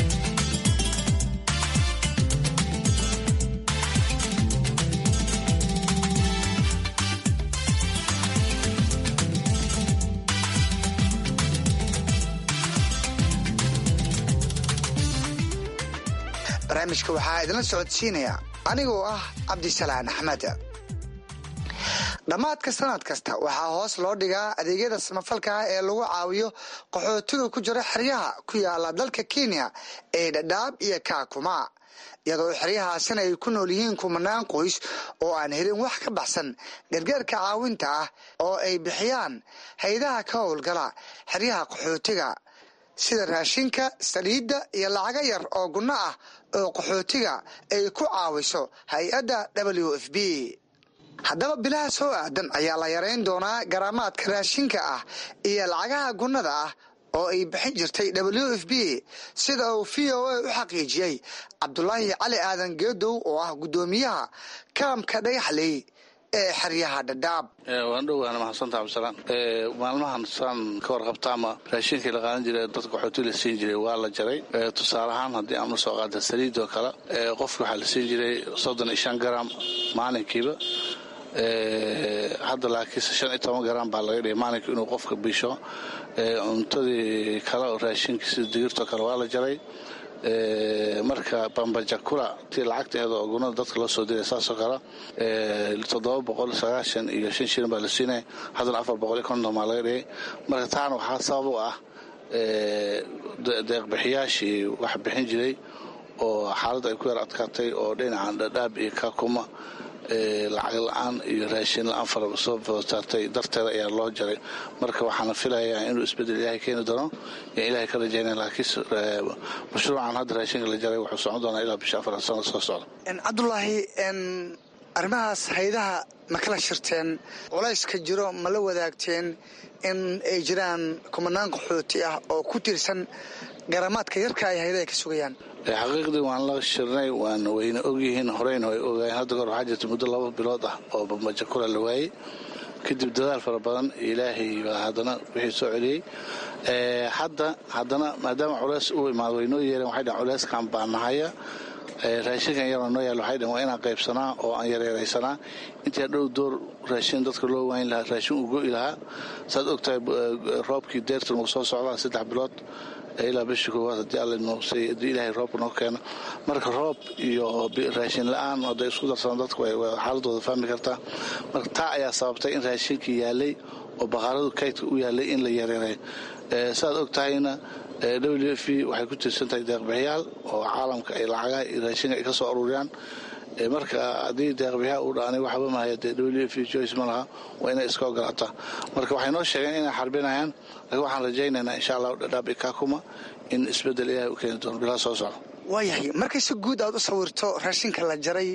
[SPEAKER 12] barnaamijka waxaa idinla socodsiinaya anigoo ah cabdisalaan axmed dhammaadka sanad kasta waxaa hoos loo dhigaa adeegyada samafalka ah ee lagu caawiyo qaxootiga ku jira xeryaha ku yaala dalka kenya ee dhadhaab iyo kaakuma iyadoo xeryahaasina ay ku nool yihiin kumanaan qoys oo aan helin wax ka baxsan gargaarka caawinta ah oo ay bixiyaan haydaha ka howlgala xeryaha qaxootiga sida raashinka saliidda iyo lacaga yar oo gunno ah oo qaxootiga ay ku caawiso hay-adda w f b haddaba bilaha soo aadan ayaa la yarayn doonaa garaamaadka raashinka ah iyo lacagaha gunnada ah oo ay bixin jirtay w f b sida uu v o a u xaqiijiyey cabdulaahi cali aadan geedow oo ah guddoomiyaha kaamka dhagaxley ee xeryaha dhadhaab
[SPEAKER 13] waan dhowaana mahadsantaa cabdisalaan maalmahan saan ka warqabta ama raashinkii la qaadan jiray dadka qaxooti la siin jiray waa la jaray tusaale ahaan haddii aan usoo qaata saliid oo kale qofki waxaa la siin jiray soddon iyo shan garam maalinkiiba hadda laakiinse shan iyo toban garam baa laga dhigay maalinka inuu qofka bisho cuntadii kale oo raashinkii sida digirtoo kale waa la jaray marka bambajakula tii lacagteeda oo gunada dadka loo soo diray saasoo kale toddoba boqol sagaashan iyo shan shilin baa la siinaya haddana afar boqol iyo konton baa laga dhigay marka taana waxaa sabab u ah deeqbixiyaashii wax bixin jiray oo xaaladda ay ku yar adkaatay oo dhinacan dhadhaab iyo kakuma lacag la-aan iyo raashin la-aan fara soo foosaartay darteeda ayaa loo jaray marka waxaana filayaa inuu isbedel ilaahay keeni doono yan ilahay ka rajaynaya laakiin mashruucan hadda raashinka la jaray wuxuu socon doonaa ilaa bisha afar sano soo socda
[SPEAKER 12] cabdulaahi arrimahaas haydaha ma kala shirteen culayska jiro ma la wadaagteen in ay jiraan kumanaan qaxooti ah oo ku tiirsan garamaadka yarka ay haydaha ka sugayaan
[SPEAKER 13] xaqiiqdii waan la shirnay waan wayna ogyihiin horeyna way ogaayeen hadda goor waxaa jirta muddo laba bilood ah oo bambajakula la waayey kadib dadaal fara badan ilaahay baa haddana wixii soo celiyey hadda haddana maadaama culeys u imaado way noo yeereen waxay dhaheen culeyskan baa nahaya raashinkan yaroo noo yaal waxay dhaheen waa inaan qaybsanaa oo aan yareeraysanaa intii dhow door raashin dadka loo waayn lahaa raashin uu go'i lahaa saad ogtahay roobkii deertan uu soo socdaa saddex bilood ilaa bishii koowaad haddii alla noosay haddii ilaahay roobka noo keeno marka roob iyo raashin la-aan hadday isku darsadaan dadku xaaladooda fahmi kartaa marka taa ayaa sababtay in raashinkii yaalay oo baqaaradu kaydka u yaalay in la yareereeyo saaad og tahayna w f waxay ku tiirsan tahay deeqbixiyaal oo caalamka ay lacagaha iyo raashinka ay ka soo aruuriyaan marka haddii deeqbixiyaal uu dhaanay waxba mahaya dee w f joyce ma laha waa inay iska ogolaataa marka waxay noo sheegeen inay xarbinayaan laakiin waxaan rajaynaynaa insha allahu dhadhaab ikakuma in isbeddel ilahay u keeni doono bilaa soo socda
[SPEAKER 12] waayahay markay si guud aad u sawirto raashinka la jaray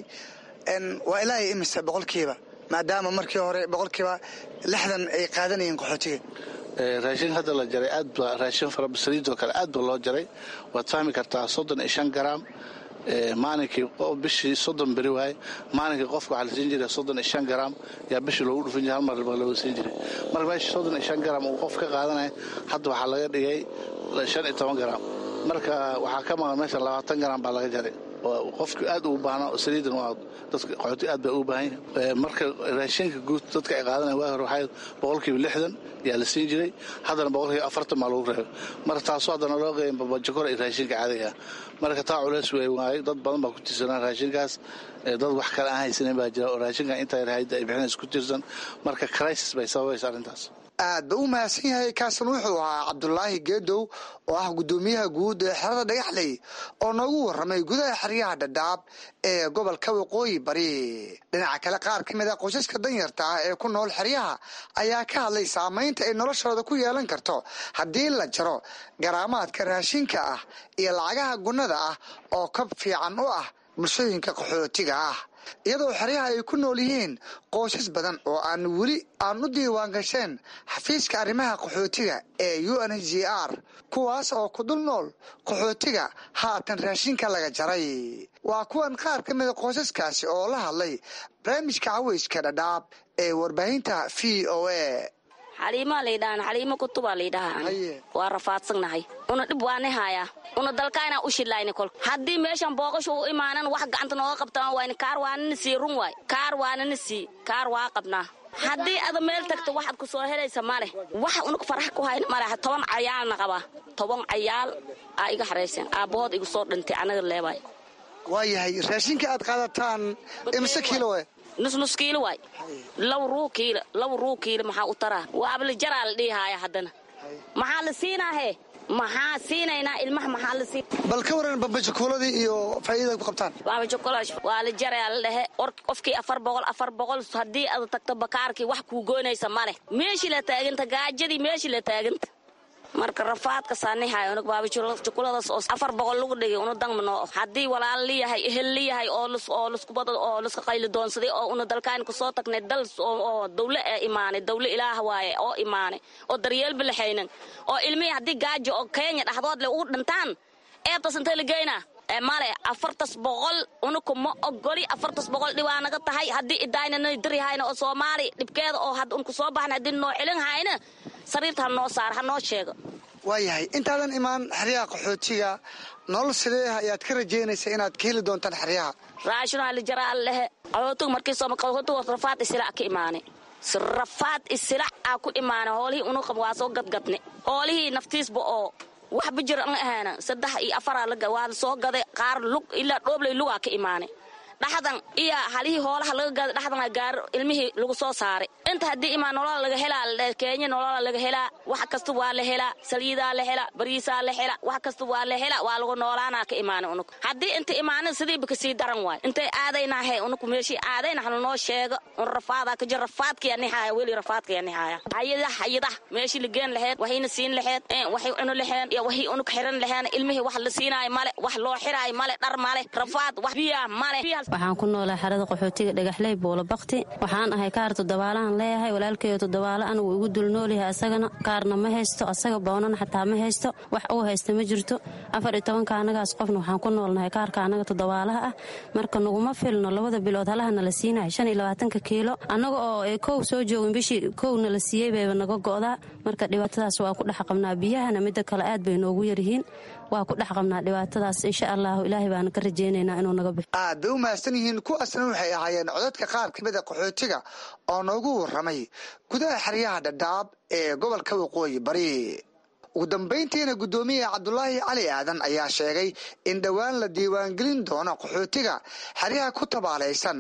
[SPEAKER 12] waa ilaahay imise boqolkiiba maadaama markii hore boqolkiiba lixdan ay qaadanayeen qaxootiga
[SPEAKER 13] raashin hadda la jaray aad ba raashin farabasaliidoo kale aad ba loo jaray waad fahmi kartaa soddon iyo shan garaam maalinkii bishii soddon beri waaye maalinkii qofka waxaa la siin jiray soddon iyo shan garaam yaa bishii loogu dhufin jiray hal mar ba looga siin jiray marka meesha soddon iyo shan garaam uu qof ka qaadanaya hadda waxaa laga dhigay shan iyo toban garaam marka waxaa ka maqan meesha labaatan garaam baa laga jaray qofki aad ugu baahna saliidan waa dadka qaxooti aad baa ugu baahan yahay marka raashinka guud dadka ay qaadanaya waa hore waxay boqolkiiba lixdan yaa la siin jiray haddana boqolkiiba afartan baa lagu reebay marka taasoo haddana loo qeeyan babajokor iyo raashinka caadiga marka taa culeys wey waayo dad badan baa ku tiirsanaa raashinkaas dad wax kale aan haysanin baa jira oo raashinka inta hayda ay bixinays ku tiirsan marka crisis bay sababaysa arrintaas
[SPEAKER 12] aad ba u mahadsan yahay kaasan wuxuu ahaa cabdulaahi geedow oo ah guddoomiyaha guud ee xerada dhagaxley oo noogu warramay gudaha xeryaha dhadhaab ee gobolka waqooyi bari dhinaca kale qaar ka mid a qoysaska danyarta ah ee ku nool xeryaha ayaa ka hadlay saamaynta ay noloshooda ku yeelan karto haddii la jaro garaamaadka raashinka ah iyo lacagaha gunnada ah oo kab fiican u ah bulshooyinka qaxootiga ah iyadoo xeryaha ay ku nool yihiin qoysas badan oo aan weli aan u diiwaan gasheen xafiiska arrimaha qaxootiga ee u n h r kuwaas oo ku dul nool qaxootiga haatan raashinka laga jaray waa kuwan qaar ka mida qoysaskaasi oo la hadlay barnaamijka caweyska dhadhaab ee warbaahinta v o a
[SPEAKER 14] xaliimaa laydhahan xaliimo kutubaa laydhahaa waa rafaadsannahay una dhib waani haayaa una dalkaayna u shidlayni kol haddii meeshan booqashu u imaanan wax gacanta nooga qabtaan wayni kaar waanana sii run waay kaar waanana sii kaar waa qabnaa haddii ada meel tagto waxaad ku soo helaysa maleh wax unug farax ku hayna maleh toban cayaalna qabaa toban cayaal aa iga xarayseen aabbahood igu soo dhintay anaga leebaay
[SPEAKER 12] waayahay raashinka aad qaadataan imise kiilo
[SPEAKER 14] nusnus kiilo waay laba ruu kiilo laba ruu kiilo maxaa u taraa waabla jaraa la dhiihaaya haddana maxaa la siinaahe maxaa siinaynaa ilmaha maxaa la siin
[SPEAKER 12] bal ka waran babajakuuladii iyo faa'iidada ku qabtaan
[SPEAKER 14] babajakulash waa la jarayaa la dhehe or qofkii afar boqol afar boqol haddii aad tagto bakaarkii wax kuu goynaysa ma leh meeshii la taaganta gaajadii meeshii la taaganta marka rafaadka saanihay unug baabajukuladaas oo afar boqol lagu dhigay una dangmano haddii walaal liyahay ehel liyahay oo oo laskubada oo laska qayli doonsaday oo una dalkaan kusoo tagnay dal oo dawle ee imaanay dawle ilaah waaye oo imaanay oo daryeelba laxaynan oo ilmihii haddii gaajo oo kenya dhaxdood le ugu dhintaan eebtas intee la geynaa male afartas boqol unuku ma ogoli afartas boqol dhibaa naga tahay haddii idaynana dirihayna oo soomaali dhibkeeda oo had unku soo baxna haddii noo xilin hayna sariirta ha noo saar ha noo sheego
[SPEAKER 12] waayahay intaadan imaan xeryaha qaxootiga nolol sidee ah ayaad ka rajaynaysa inaad ka heli doontaan xeryaha
[SPEAKER 14] raashino halijaraa lehe qaxootiga markii qaxootiga rafaad isilac ka imaanay rafaad isilac aa ku imaanay hoolihii unuqab waa soo gadgadne hoolihii naftiisba oo waxba jir an ahaana saddex iyo afaraa waa la soo gaday qaar lug ilaa dhoobley lugaa ka imaanay dhaxdan iyo halihii hoolaha laga gaday dhaxdan gaar ilmihii lagu soo saaray inta haddii imaan nolola laga helaa kenya nolola laga helaa wax kasta waa la helaa saliidaa la helaa bariisaa la helaa wax kasta waa la helaa waa lagu noolaanaa ka imaanay unug haddii inta imaanin sidiiba kasii daran waay intay aadaynahe unug meeshii aadayna hanu noo sheego un rafaadaa ka jir rafaadkaya nixaaya weli rafaadkaya nixaaya hayadah hayadah meeshii la geen laheed waxayna siin laheed waxay cuni laheen iyo waxay unug xiran laheen ilmihii wax la siinaayo male wax loo xiraayo male dhar male rafaad wax biyaa male
[SPEAKER 15] waxaan ku noolaa xerada qaxootiga dhagaxley buulo bakti waxaan ahay kaar toddobaalahan leeyahay walaalkeeyo toddobaalo anigu igu dulnoolyahay asagana kaarna ma haysto asaga boonana xataa ma haysto wax uu haysta ma jirto afar iyo tobanka anagaas qofna waxaan ku noolnahay kaarka anaga toddobaalaha ah marka naguma filno labada bilood halahana la siinahay shan iyo labaatanka kiilo annaga oo ay kow soo joogin bishii kowna la siiyey bayba naga go'daa marka dhibaatadaas waa ku dhex qabnaa biyahana midda kale aad bay noogu yaryihiin waa ku dhex qabnaa dhibaatadaas insha allahu ilaahay baana ka rajaynaynaa inuu naga bixo
[SPEAKER 12] aad bay u mahadsan yihiin kuwaasna waxay ahaayeen codadka qaar ka mida qaxootiga oo noogu warramay gudaha xeryaha dhadhaab ee gobolka waqooyi bari ugu dambayntiina guddoomiyaha cabdulaahi cali aadan ayaa sheegay in dhowaan la diiwaangelin doono qaxootiga xeryaha ku tabaalaysan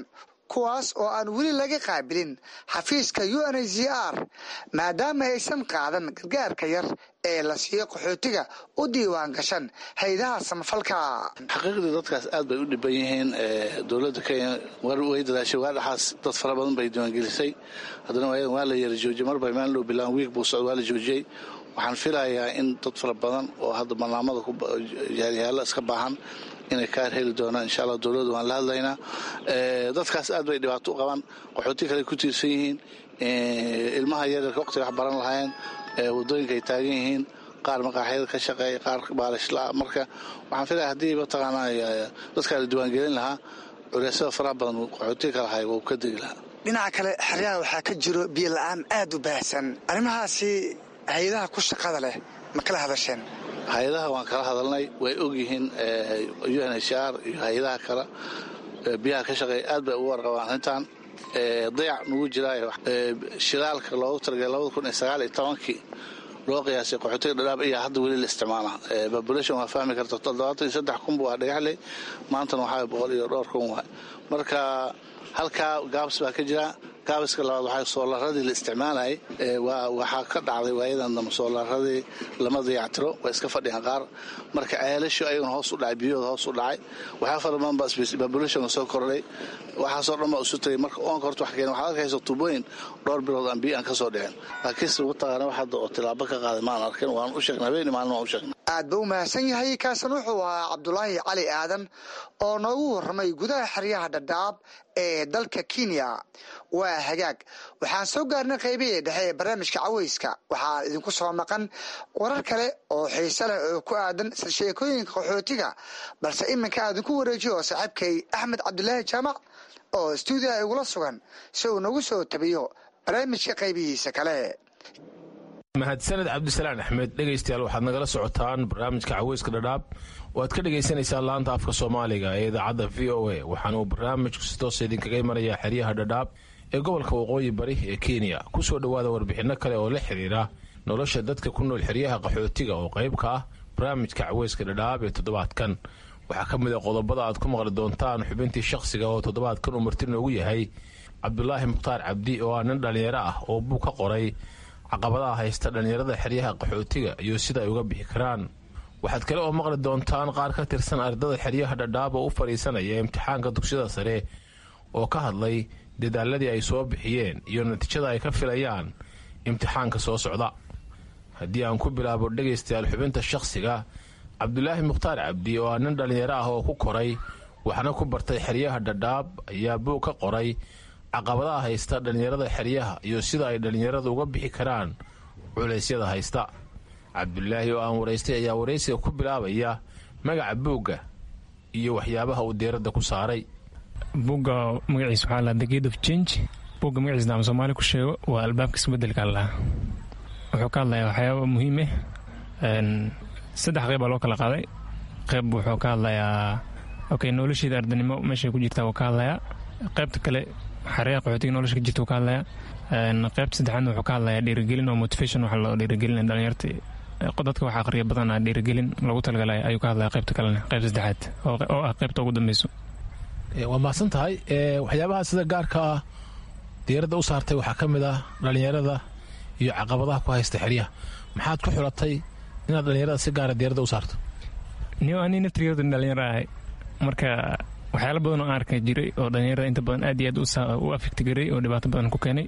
[SPEAKER 12] kuwaas oo aan weli laga qaabilin xafiiska u n h c r maadaama aysan qaadan gargaarka yar ee la siiyo qaxootiga u diiwaan gashan haydaha samafalka
[SPEAKER 13] xaqiiqdii dadkaas aad bay u dhiban yihiin dowladda kenya way dadaashay waa dhaxaas dad fara badan bay diiwaangelisay haddana waayadan waa la yara joojiyey marba maalin dhow bilaan wiig buu socda waa la joojiyey waxaan filayaa in dad fara badan oo hadda barnaamada yaalla iska baahan inay kaar heli doonaan insha allah dowladda waan la hadlaynaa dadkaas aad bay dhibaato u qabaan qaxooti kale ku tiirsan yihiin ilmaha yaryarka waqtiga wax baran lahaayeen wadooyinka ay taagan yihiin qaar maqaaxyada ka shaqeeya qaar baalishla marka waxaan filaya haddii mataqaanaa dadkaa la diiwaangelin lahaa culeysada faraha badan qaxootiga kala haya wuu ka degi lahaa
[SPEAKER 12] dhinaca kale xeryaha waxaa ka jiro biyo la-aan aad u baahsan arrimahaasi hay-adaha ku shaqada leh ma kala hadasheen
[SPEAKER 13] hay-adaha waan kala hadalnay way ogyihiin u n h r iyo hay-adaha kale biyaha ka shaqeeya aad bay ugu warqabaan arrintan dayac nugu jiraayo shidaalka loogu talagalay labada kun iyo sagaal iyo tobankii loo qiyaasay qaxootiga dhadhaab ayaa hadda weli la isticmaala population waa fahmi karta toddobaatan iyo saddex kun waa dhagaxley maantana waxaa boqol iyo dhowr kun waay marka halkaa gaabs baa ka jira gaabiska labaad waxaa soolaradii la isticmaalayay waxaa ka dhacday waayadan dambe soolaradii lama dayactiro way iska fadhiyaan qaar marka ceelashu ayaguna hoos u dhacay biyahooda hoos u dhacay waxaa fara badan baa populationka soo kordhay waxaasoo dhan baa isu tagay marka oonka horta wax keena waxaad arkaysa tuubooyin dhowr bilood aan biyo aan ka soo dhicin laakiinse mataqaana wax hadda oo tilaabo ka qaaday maan arkin waan u sheegnay habeeni maalin waan u sheegnay
[SPEAKER 12] aad ba u mahadsan yahay kaasan wuxuu ahaa cabdulaahi cali aadan oo noogu warramay gudaha xeryaha dhadhaab ee dalka kenya waa hagaag waxaan soo gaarnay qaybihii dhexe ee barnaamijka caweyska waxaa idinku soo maqan warar kale oo xiise leh oo ku aadan sheekooyinka qaxootiga balse iminka aadinku wareejiyo oo saaxiibkay axmed cabdulaahi jaamac oo stuudiya igula sugan si uu nagu soo tabiyo barnaamijka qaybihiisa kale
[SPEAKER 16] mahadsaned cabdisalaan axmed dhegaystayaal waxaad nagala socotaan barnaamijka caweyska dhadhaab oo aad ka dhagaysanaysaan laanta afka soomaaliga ee idaacadda v o a waxaana uu barnaamijku si toosa idinkaga imanayaa xeryaha dhadhaab ee gobolka waqooyi bari ee kenya ku soo dhowaada warbixinno kale oo la xiriira nolosha dadka ku nool xeryaha qaxootiga oo qayb ka ah barnaamijka caweyska dhadhaab ee toddobaadkan waxaa ka mid a qodobada aad ku maqli doontaan xubintii shakhsiga oo toddobaadkan uu marti noogu yahay cabdulaahi mukhtaar cabdi oo ah nin dhallinyaro ah oo buu ka qoray caqabadaha haysta dhallinyarada xeryaha qaxootiga iyo sida ay uga bixi karaan waxaad kale oo maqli doontaan qaar ka tirsan ardada xeryaha dhadhaab oo u fadhiisanaya imtixaanka dugsiyada sare oo ka hadlay dadaaladii ay soo bixiyeen iyo natiijada ay ka filayaan imtixaanka soo socda haddii aan ku bilaabo dhegaystayaal xubinta shakhsiga cabdulaahi mukhtaar cabdi oo ah nin dhallinyaro ah oo ku koray waxna ku bartay xeryaha dhadhaab ayaa buug ka qoray caqabadaha haysta dhallinyarada xeryaha iyo sida ay dhallinyaradu uga bixi karaan culeysyada haysta cabdulaahi oo aan waraystay ayaa waraysiga ku bilaabaya magaca buugga iyo waxyaabaha uu diiradda ku saaray
[SPEAKER 17] buugga magaciisa waxaa lahaa the gate of change buugga magaciisna ama soomaali ku sheego waa albaabka isbedelka lahaa wuxuu ka hadlayaa waxyaaba muhiim ah saddex qeyb baa loo kala qaaday qeyb wuxuu ka hadlayaa okay nolosheeda ardanimo meeshay ku jirtaa wuu ka hadlayaa qeybta kale xareeha qaxootiga nolosha ka jirta wuu ka hadlayaa qeybta saddexaadna wuxuu ka hadlayaa dhiirigelin oo motivation waxa loo dhiirigelin dhalinyarta dadka wax aqriya badanaa dhiirigelin lagu talagalay ayuu ka hadlaya qeybta kalena qeyb saddexaad oo ah qeybta ugu dambeyso
[SPEAKER 16] waa mahadsan tahay waxyaabaha sida gaarka ah diiradda u saartay waxaa ka mid ah dhallinyarada iyo caqabadaha ku haysta xeryaha maxaad ku xulatay inaad dhallinyarada si gaara diiradda u saarto
[SPEAKER 17] niyo ani naftigeedu dhalinyaro ahay marka waxyaala badan oo aan arka jiray oo dhalinyarada inta badan aad iyo aad u afekti garay oo dhibaato badan ku keenay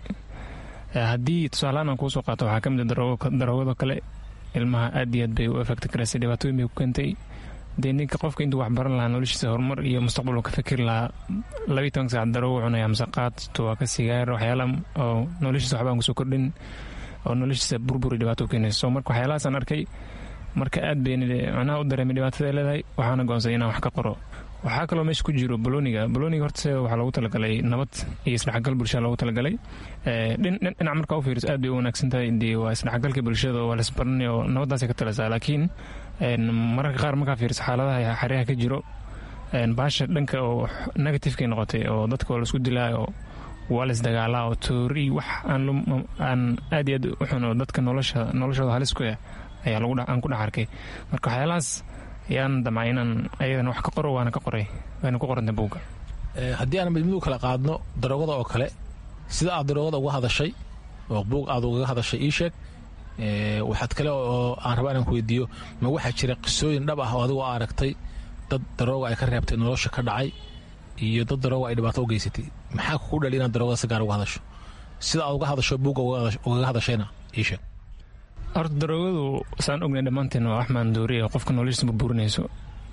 [SPEAKER 17] haddii tusaalahaan aan kuusoo qaato waxaa ka mid a daroogado kale ilmaha aad iyo aad bay u afekti garaysay dhibaatooyin bay ku keentay dee ninka qofka intuu waxbaran lahaa noloshiisa horumar iyo mustaqbal uu ka fikiri lahaa labiyi toban saac daroogo cunaya mise qaad tuwaaka sigaar waxyaala oo noloshiisa waxbaan kusoo kordhin oo noloshiisa burburi dhibaato u keenaysa so marka waxyaalahaasaan arkay marka aad bay macnaha u dareemay dhibaatada ay leedahay waxaana goonsaday inaan wax ka qoro waxaa kaloo meesha ku jiro boloniga boloniga horta waxaa loogu talagalay nabad iyo isdhexgal bulshada loogu talagalay dhinac markaa u fiiriso aad bay u wanaagsan tahay dee waa isdhexgalka bulshada oo waa laisbaranay oo nabaddaasay ka talasaa laakiin mararka qaar markaa fiiriso xaaladaha xeryaha ka jiro baasha dhanka oo negativekay noqotay oo dadka oo laisku dilaayo oo waa la isdagaalaa oo toori wax aan aad iyo aad u xun oo dadka noloshooda halis ku ah ayaa aan ku dhex arkay marka waxyaalahaas ayaan damcay inaan ayadana wax ka qoro waana ka qoray waana ku qoranta buugga
[SPEAKER 16] haddii aan midmid u kala qaadno daroogada oo kale sida aad daroogada uga hadashay oo buug aad ugaga hadashay ii sheeg waxaad kale oo aan rabaa inaan ku weydiiyo ma waxaa jira qisooyin dhab ah oo adigu aragtay dad darooga ay ka reebtay nolosha ka dhacay iyo dad darooga ay dhibaato u geysatay maxaa kugu dhali inaad daroogada si gaar uga hadasho sida aad uga hadasho buugga ugaga hadashayna ii sheeg
[SPEAKER 17] horta daroogadu saan ognay dhammaanteen waa wax maandooriya qofka noloshiisa burburinayso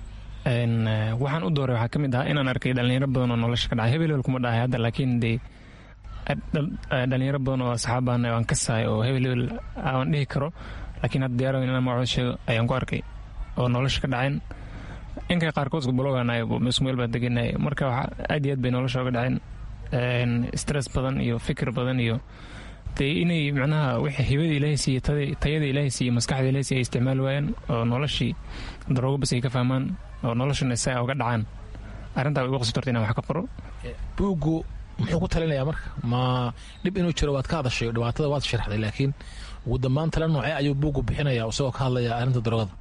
[SPEAKER 17] waxaan u dooray waxaa ka mid ahaa inaan arkay dhalinyaro badan oo nolosha ka dhacay hebel hebel kuma dhahay hadda laakiin dee dhalinyaro badan oo asxaabaan aan ka sahay oo hebel hebel aan dhihi karo laakiin hadda diyaar inaan magacooda sheego ayaan ku arkay oo nolosha ka dhaceen inkay qaarkoodka baloganay isku meel baa deganay marka aad iyo aad bay nolosha oga dhaceen stress badan iyo fikir badan iyo dee inay macnaha wixii hibada ilaahay siiye tayada ilaahay siiye maskaxda ilaahay siiye ay isticmaali waayaan oo noloshii daroogo bas ay ka fahmaan oo noloshana isaga uga dhacaan arrintaa way igu qasabtorta inaan wax ka qoro
[SPEAKER 16] buuggu muxuu ku talinayaa marka ma dhib inuu jiro waad ka hadashay dhibaatada waad sharaxday laakiin ugu dambaan tala noocee ayuu buuggu bixinaya isagoo ka hadlaya arrinta daroogada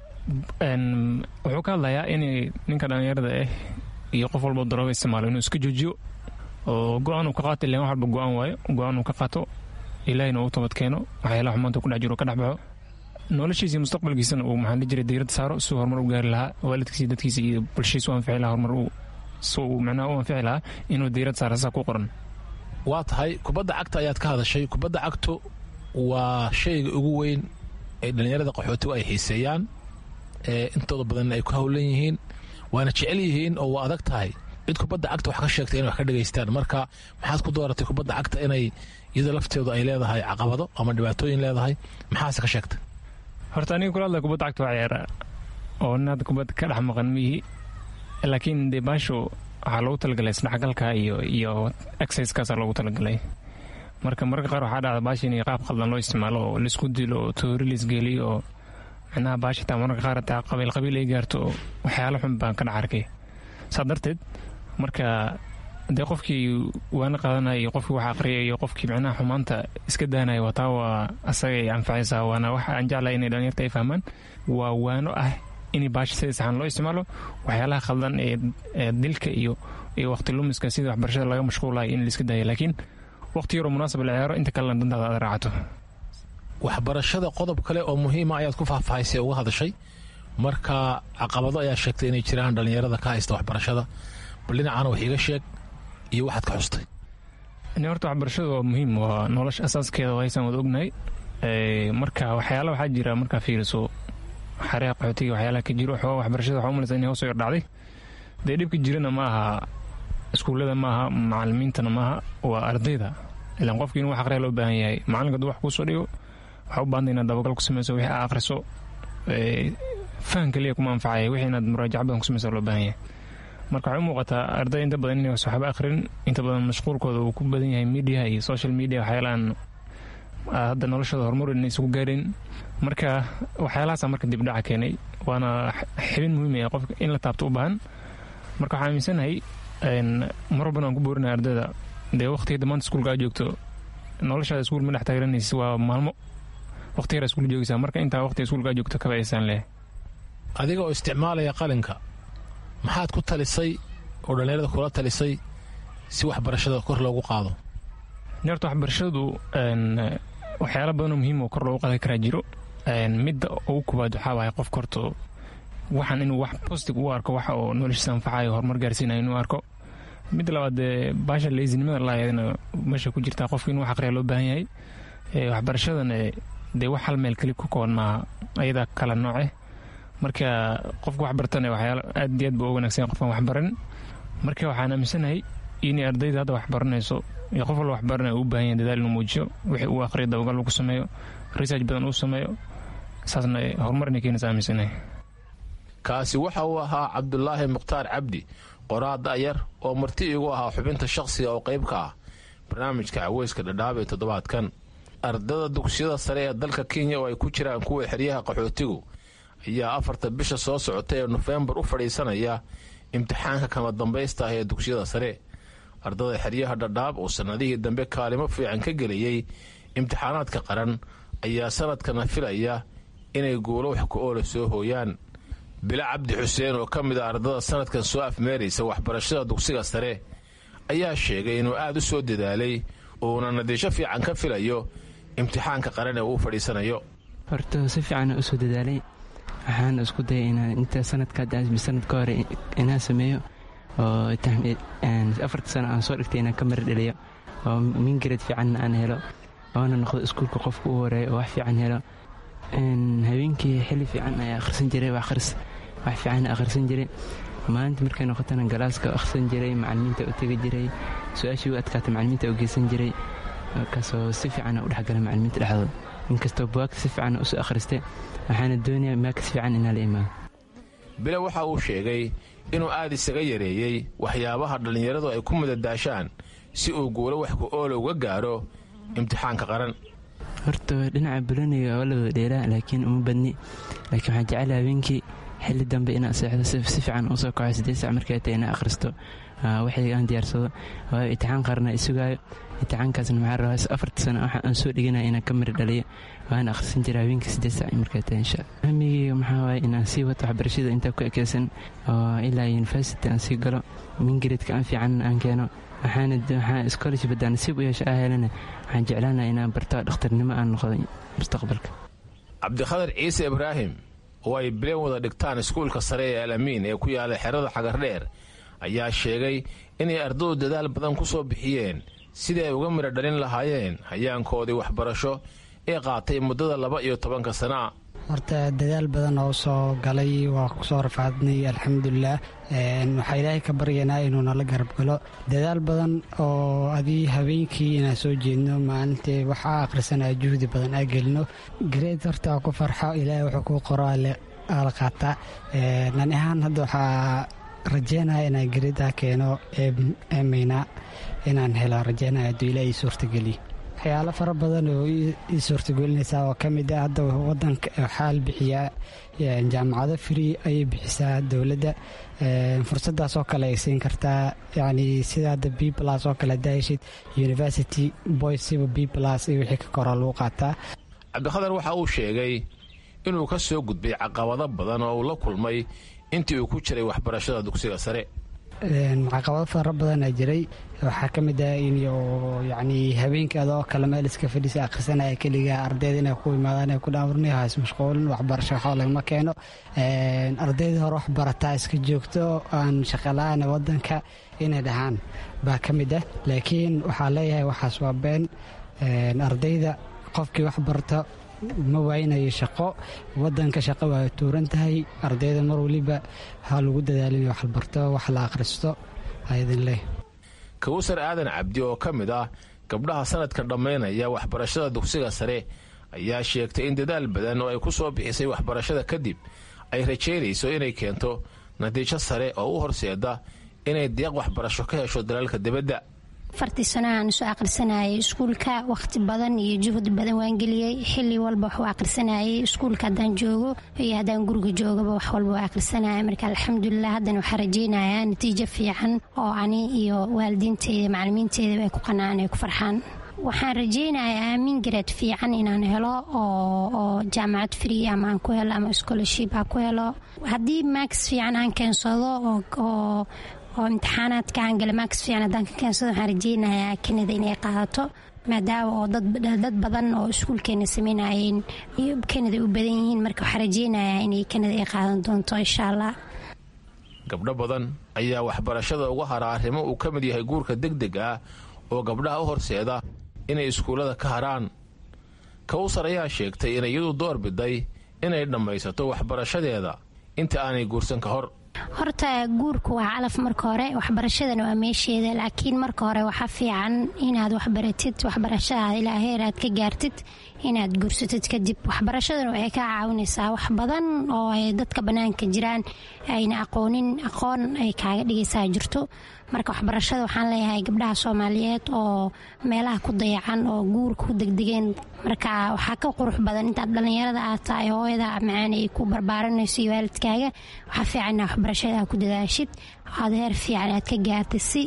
[SPEAKER 17] wuxuu ka hadlayaa in ninka dhallinyarada ah iyo qof walba darooga isticmaalo inuu iska joojiyo oo go-aan uu ka qaato ilan wax walba go-aan waayo go-aan uu ka qaato ilaahina uu toobad keeno waxyaalaha xumaanta ku dhex jiro ka dhex baxo noloshiisa iyo mustaqbalkiisana uu maxaa jira diirada saaro si horumar u gaari lahaa waalidkiisa dadkiisa iyo bulshadiisa u anfici lahaa horumar si uu macnaha u anfici lahaa inuu diirad saaro saa ku qoran
[SPEAKER 16] waa tahay kubadda cagta ayaad ka hadashay kubadda cagtu waa shayga ugu weyn ee dhallinyarada qaxootigu ay xiiseeyaan ee intooda badanna ay ku howlan yihiin waana jecel yihiin oo waa adag tahay cid kubadda cagta wax ka sheegtay inay wax ka dhegaystaan marka maxaad ku dooratay kubadda cagta inay iyada lafteedu ay leedahay caqabado ama dhibaatooyin leedahay maxaase ka sheegtay
[SPEAKER 17] horta aniga kula hadla kubadda cagta waa ciyaara oo nin hadda kubadda ka dhex maqan mihi laakiin dee baashu waxaa loogu talagalay isdhexgalka iyo iyo exercisekaasaa loogu talagalay marka mararka qaar waxaa dhacda baasha in qaab khaldan loo isticmaalo oo laisku dilo oo toori laisgeliyo oo micnaha baasha taa mararka qaar taa qabiil qabiil ay gaarto oo waxyaalo xun baan ka dhex arkay saa darteed marka dee qofkii waana qaadanaya iyo qofkii wax aqriyay iyo qofkii micnaha xumaanta iska daanaya waa taa waa asagay anfacaysaa waana waxa aan jeclahay inay dhalinyarta ay fahmaan waa waano ah in baasha sida saxan loo isticmaalo waxyaalaha khaldan ee dilka iyo iyo waqti lumiska sida waxbarashada laga mashquulayo in laiska daaya laakiin waqti yaroo munaasab la ciyaaro inta kalena dantaada aad raacato
[SPEAKER 16] waxbarashada qodob kale oo muhiima ayaad ku faahfaahisay uga hadashay marka caqabado ayaa sheegtay inay jiraan dhallinyarada ka haysta waxbarashada bal dhinacana wax iiga sheeg iyo waxaad ka xustay
[SPEAKER 17] horta waxbarashada waa muhiim waa nolosha asaaskeeda haysaan wada ognahay marka waxyaala waxaa jira markaa fiiriso xareha qaxootiga waxyaalaha ka jiro xooga waxbarashada waxaa umalaysa inay hoos yar dhacday dee dhibka jirana ma aha iskuullada ma aha macalimiintana maaha waa ardayda ilaan qofki inuu wax aqriya loo baahan yahay macalinka hadduu wax kuu soo dhigo waxaa u baahanta inaad dabagal ku samayso wixii aa akhriso fahan kaliya kuma anfacaya wixii inaad muraajac badan ku samayso loo baahan yahay marka waxay u muuqataa arday inta badan inay waxba akhrin inta badan mashquulkooda uu ku badan yahay media iyo social media waxyaalahan hadda noloshooda horumar inay isugu gaareen marka waxyaalahaasa marka dibdhaca keenay waana xibin muhiim ah qofka in la taabto u baahan marka waxaa aaminsanahay mar walbana aan ku boorinaya ardayda dee waqtiga maanta iskuulka aad joogto noloshaada iskuul ma dhex taageranaysa waa maalmo waqti yar iskuul joogaysaa marka intaa waqtiga iskuulka aad joogto kaba aysaan leh
[SPEAKER 16] adiga oo isticmaalaya qalinka maxaad ku talisay oo dhallinyarada kula talisay si waxbarashada kor loogu qaado
[SPEAKER 17] horta waxbarashadu waxyaala badanoo muhiim oo kor loogu qaadi karaa jiro midda ugu koobaad waxaa waaya qofka horta waxaan inuu wax positive u arko waxa oo noloshiisa anfacayo horumar gaarsiinayo inuu arko midda labaad dee baasha leysinimada laayadna meesha ku jirtaa qofka inuu wax aqriya loo baahan yahay waxbarashadana dee wax hal meel keli ku kooban maaha ayadaa kala nooce marka qofka wax bartana waxyaala aad iyo aad buu u wanaagsan qofkan wax baran marka waxaan aaminsanahay inay ardayda hadda wax baranayso iyo qof walba wax baranaya uu u baahan yahay dadaal inuu muujiyo wixii uu aqriya dabagal uu ku sameeyo research badan uu sameeyo saasna horumar inay keenaysa aaminsanahay
[SPEAKER 16] kaasi waxa uu ahaa cabdulaahi mukhtaar cabdi qoraa da'yar oo marti igu ahaa xubinta shaqsiga oo qayb ka ah barnaamijka caweyska dhadhaab ee toddobaadkan ardada dugsiyada sare ee dalka kenya oo ay ku jiraan kuwa xeryaha qaxootigu ayaa afarta bisha soo socota ee nofembar u fadhiisanaya imtixaanka kama dambaysta ah ee dugsiyada sare ardada xeryaha dhadhaab oo sannadihii dambe kaalimo fiican ka gelayay imtixaanaadka qaran ayaa sanadkana filaya inay guulo wax ku oola soo hooyaan bilo cabdi xuseen oo ka mid a ardada sannadkan soo afmeeraysa waxbarashada dugsiga sare ayaa sheegay inuu aad u soo dadaalay uuna natiijo fiican ka filayo imtixaanka qaran ee uu fadhiisanayo
[SPEAKER 18] horta si fiican u soo dadaalay waxaan isku dayay inaan inta sanadkasanad ka hore inaan sameeyo oo afarta sano aan soo dhigtay inaan ka mara dhaliyo oo mingared fiicanna aan helo oona noqdo iskuulka qofka u horeeya oo wax fiican helo habeenkii xili fiican ayaa akhrisan jiray wax fiican akhrisan jiray maalinta markay noqotana galaaska akhrisan jiray macalimiinta u tegi jiray su-aashii u adkaata macalimiinta u geysan jiray markaasoo si fiicana u dhexgala macalimiinta dhexdooda inkastoo buwaagta si fiican usoo akhristay waxaana doonaya maakas fiican inaa la imaado
[SPEAKER 16] bile waxa uu sheegay inuu aad isaga yareeyey waxyaabaha dhallinyaradu ay ku madadaashaan si uu guulo wax ku oola uga gaaro imtixaanka qaran
[SPEAKER 18] horta dhinaca buloniga waa la wada dheeraa laakiin uma badni laakiin waxaan jecel habeenkii xilli dambe inaan seexdo si fiican usoo kaco sideed sac markay tahay inaan akhristo waxay aan diyaarsado waayo imtixaan qaarna isugaayo imtixaankaasna maxaa rabaa afarta sano waxa aan soo dhiganaya inaan ka mari dhaliyo waan akhrisan jira habeenkii sideed sac markay tahay insha hamigeyga maxaa waaye inaan sii wato waxbarashada intaa ku ekeysan oo ilaa university aan sii galo mingaredka aan fiican aan keeno waxaan scholarship haddaan nasiib u yeesha ah helana waxaan jeclaanaa inaan barto dhakhtarnimo aan noqdo mustaqbalka
[SPEAKER 16] cabdikhadar ciise ibraahim oo ay bileen wada dhigtaan iskuulka sare ee alamiin ee ku yaala xerada xagardheer ayaa sheegay inay ardadu dadaal badan ku soo bixiyeen sidii ay uga midho dhalin lahaayeen hayaankoodii waxbarasho ee qaatay muddada laba iyo tobanka sana
[SPEAKER 19] horta dadaal badan oo soo galay waa kusoo rafaadnay alxamdulilah waxaa ilaahay ka baryanaa inuu nala garab galo dadaal badan oo adii habeenkii inaan soo jeedno maalintii waxaa akhrisanaa juhdi badan aa gelino gareed horta ku farxo ilaahay wuxuu kuu qoro ala qaataa nan ahaan hadda waxaa rajeynaya inaan gareedaa keeno eemayna inaan helo rajeynaya hadduu ilaahay suurtageliyo waxyaalo fara badan oo ii suurtagelinaysaa oo ka mid ah hadda wadanka waxaa la bixiyaa jaamacado free ayay bixisaa dowladda fursadaas oo kale ay siin kartaa yani sida hadda b plus oo kale hadaa heshid university boysiba b plus iyo wixii ka kora lagu qaataa
[SPEAKER 16] cabdikhadar waxa uu sheegay inuu ka soo gudbay caqabado badan oo uu la kulmay intii uu ku jiray waxbarashada dugsiga sare
[SPEAKER 19] caqabado fara badanaa jiray waxaa ka mid ah in yani habeenkii adoo kale meel iska fadhiisa akhrisanaya keliga ardayda inay ku imaadaan ay ku dhaamurnayo hays mashquulin waxbarasho waxba lagama keeno ardayda hore wax barataa iska joogto aan shaqala-aan wadanka inay dhahaan baa ka mid ah laakiin waxaa leeyahay waxaas waa been ardayda qofkii wax barto ma waaynayo shaqo wadanka shaqo waa tuuran tahay ardayda mar waliba ha lagu dadaalin wax la barto wax la akhristo ayadin leh
[SPEAKER 16] kawsar aadan cabdi oo ka mid ah gabdhaha sanadkan dhammaynaya waxbarashada dugsiga sare ayaa sheegtay in dadaal badan oo ay ku soo bixisay waxbarashada kadib ay rajaynayso inay keento natiijo sare oo u horseeda inay deeq waxbarasho ka hesho dalalka dibadda
[SPEAKER 20] afartii sano aan soo akhrisanayay iskuulka wakhti badan iyo juhdi badan waan geliyey xili walba wax u akhrisanayay iskuulka haddaan joogo iyo haddaan guriga joogaba wax walba waa akhrisanaya marka alxamdulilah haddana waxaa rajaynayaa natiijo fiican oo ani iyo waalidiinteeda macalimiinteedaba ay ku qanacaan ay ku farxaan waxaan rajaynayaa mingared fiican inaan helo oo jaamacad free ama aan ku helo ama scholarship aan ku helo haddii max fiican aan keensado oo oo imtixaanaadka aan gala maaks fiican haddaan ka keensado waxaan rajeynayaa kanada inay qaadato maadaama oo dad badan oo iskuulkeena sameynayeen iyo kanada u badan yihiin marka waxaan rajeynayaa inay kanada ay qaadan doonto insha allah
[SPEAKER 16] gabdho badan ayaa waxbarashada uga hara arrimo uu ka mid yahay guurka deg deg ah oo gabdhaha u horseeda inay iskuullada ka haraan kawsar ayaa sheegtay inay iyadu door biday inay dhammaysato waxbarashadeeda inta aanay guursan ka hor
[SPEAKER 20] horta guurku waa calaf marka hore waxbarashadana waa meesheeda laakiin marka hore waxaa fiican inaad waxbaratid waxbarashadaada ilaa heer aad ka gaartid inaad guursatid kadib waxbarashadana waxay kaa caawinaysaa wax badan oo ay dadka bannaanka jiraan ayna aqoonin aqoon ay kaaga dhigaysaa jirto marka waxbarashada waxaan leeyahay gabdhaha soomaaliyeed oo meelaha ku dayacan oo guurka ku degdegeen marka waxaa ka qurux badan intaad dhallinyarada aad tahay hooyada macaan ay ku barbaaranayso iyo waalidkaaga waxaa fiican inaa waxbarashada ku dadaashid aad heer fiican aad ka gaartid si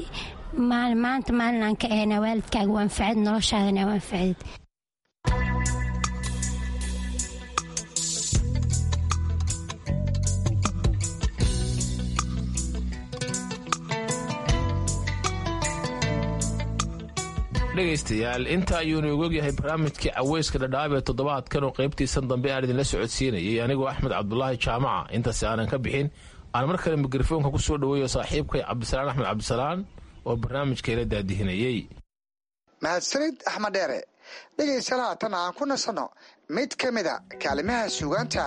[SPEAKER 20] maanta maalin aan ka ahna waalidkaaga u anfacid noloshaadana u anfacdid
[SPEAKER 16] dhegaystayaal inta ayuunu ogogyahay barnaamijkii caweyska dhadhaab ee toddobaadkan oo qaybtiisan dambe aan idinla socodsiinayay anigoo axmed cabdulaahi jaamaca intaasi aanan ka bixin aan mar kale mikrofoonka ku soo dhoweeyo saaxiibkay cabdisalaan axmed cabdisalaan oo barnaamijka ila daadihinayey
[SPEAKER 12] mahadsanid axmed dheere dhegaystayaal haatan aan ku nasanno mid ka mida kaalimaha suugaanta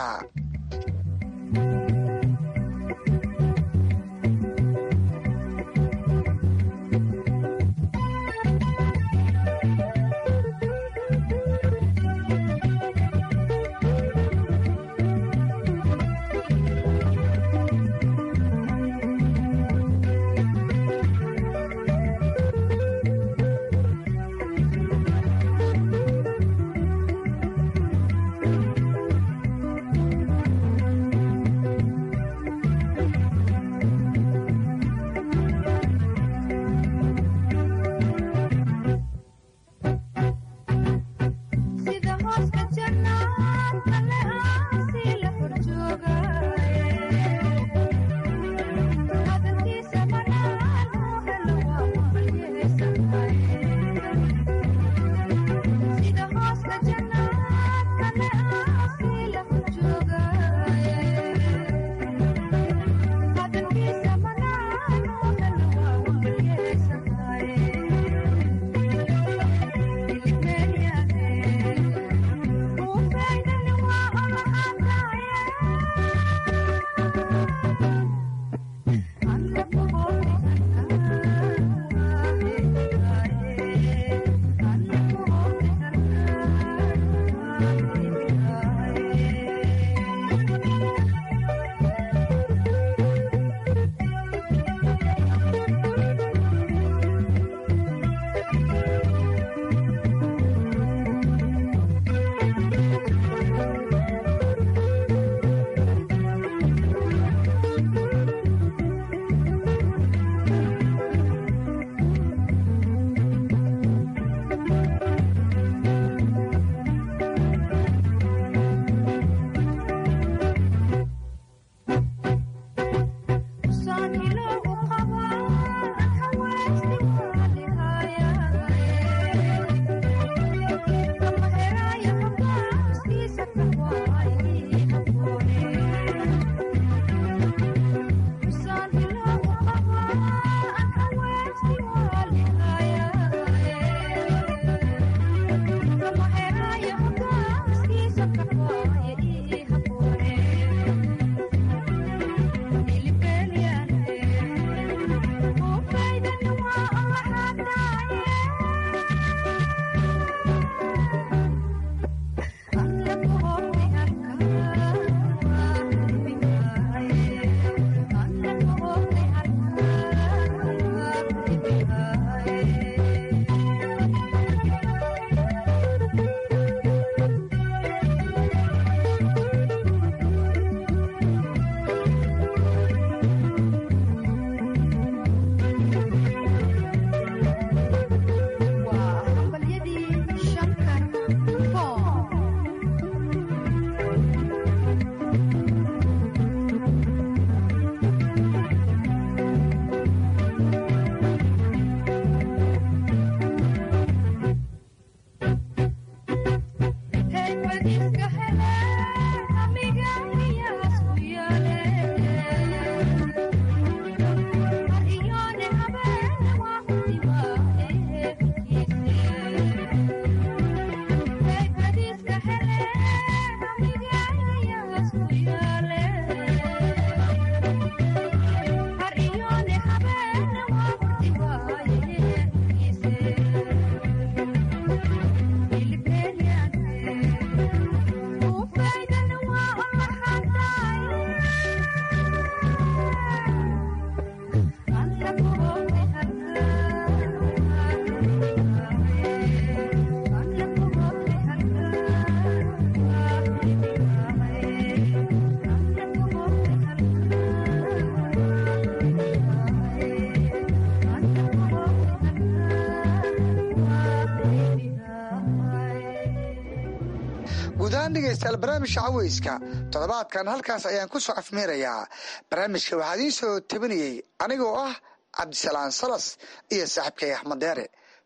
[SPEAKER 12] guudahaan dhegaystayaal barnaamijka caweyska toddobaadkan halkaas ayaan ku soo afmeerayaa barnaamijka waxaa idiin soo tabinayey anigoo ah cabdisalaan salas iyo saaxiibkay axmed deere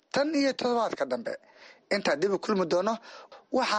[SPEAKER 12] tan iyo toddobaadka dambe intaa dib u kulmi doono waxaa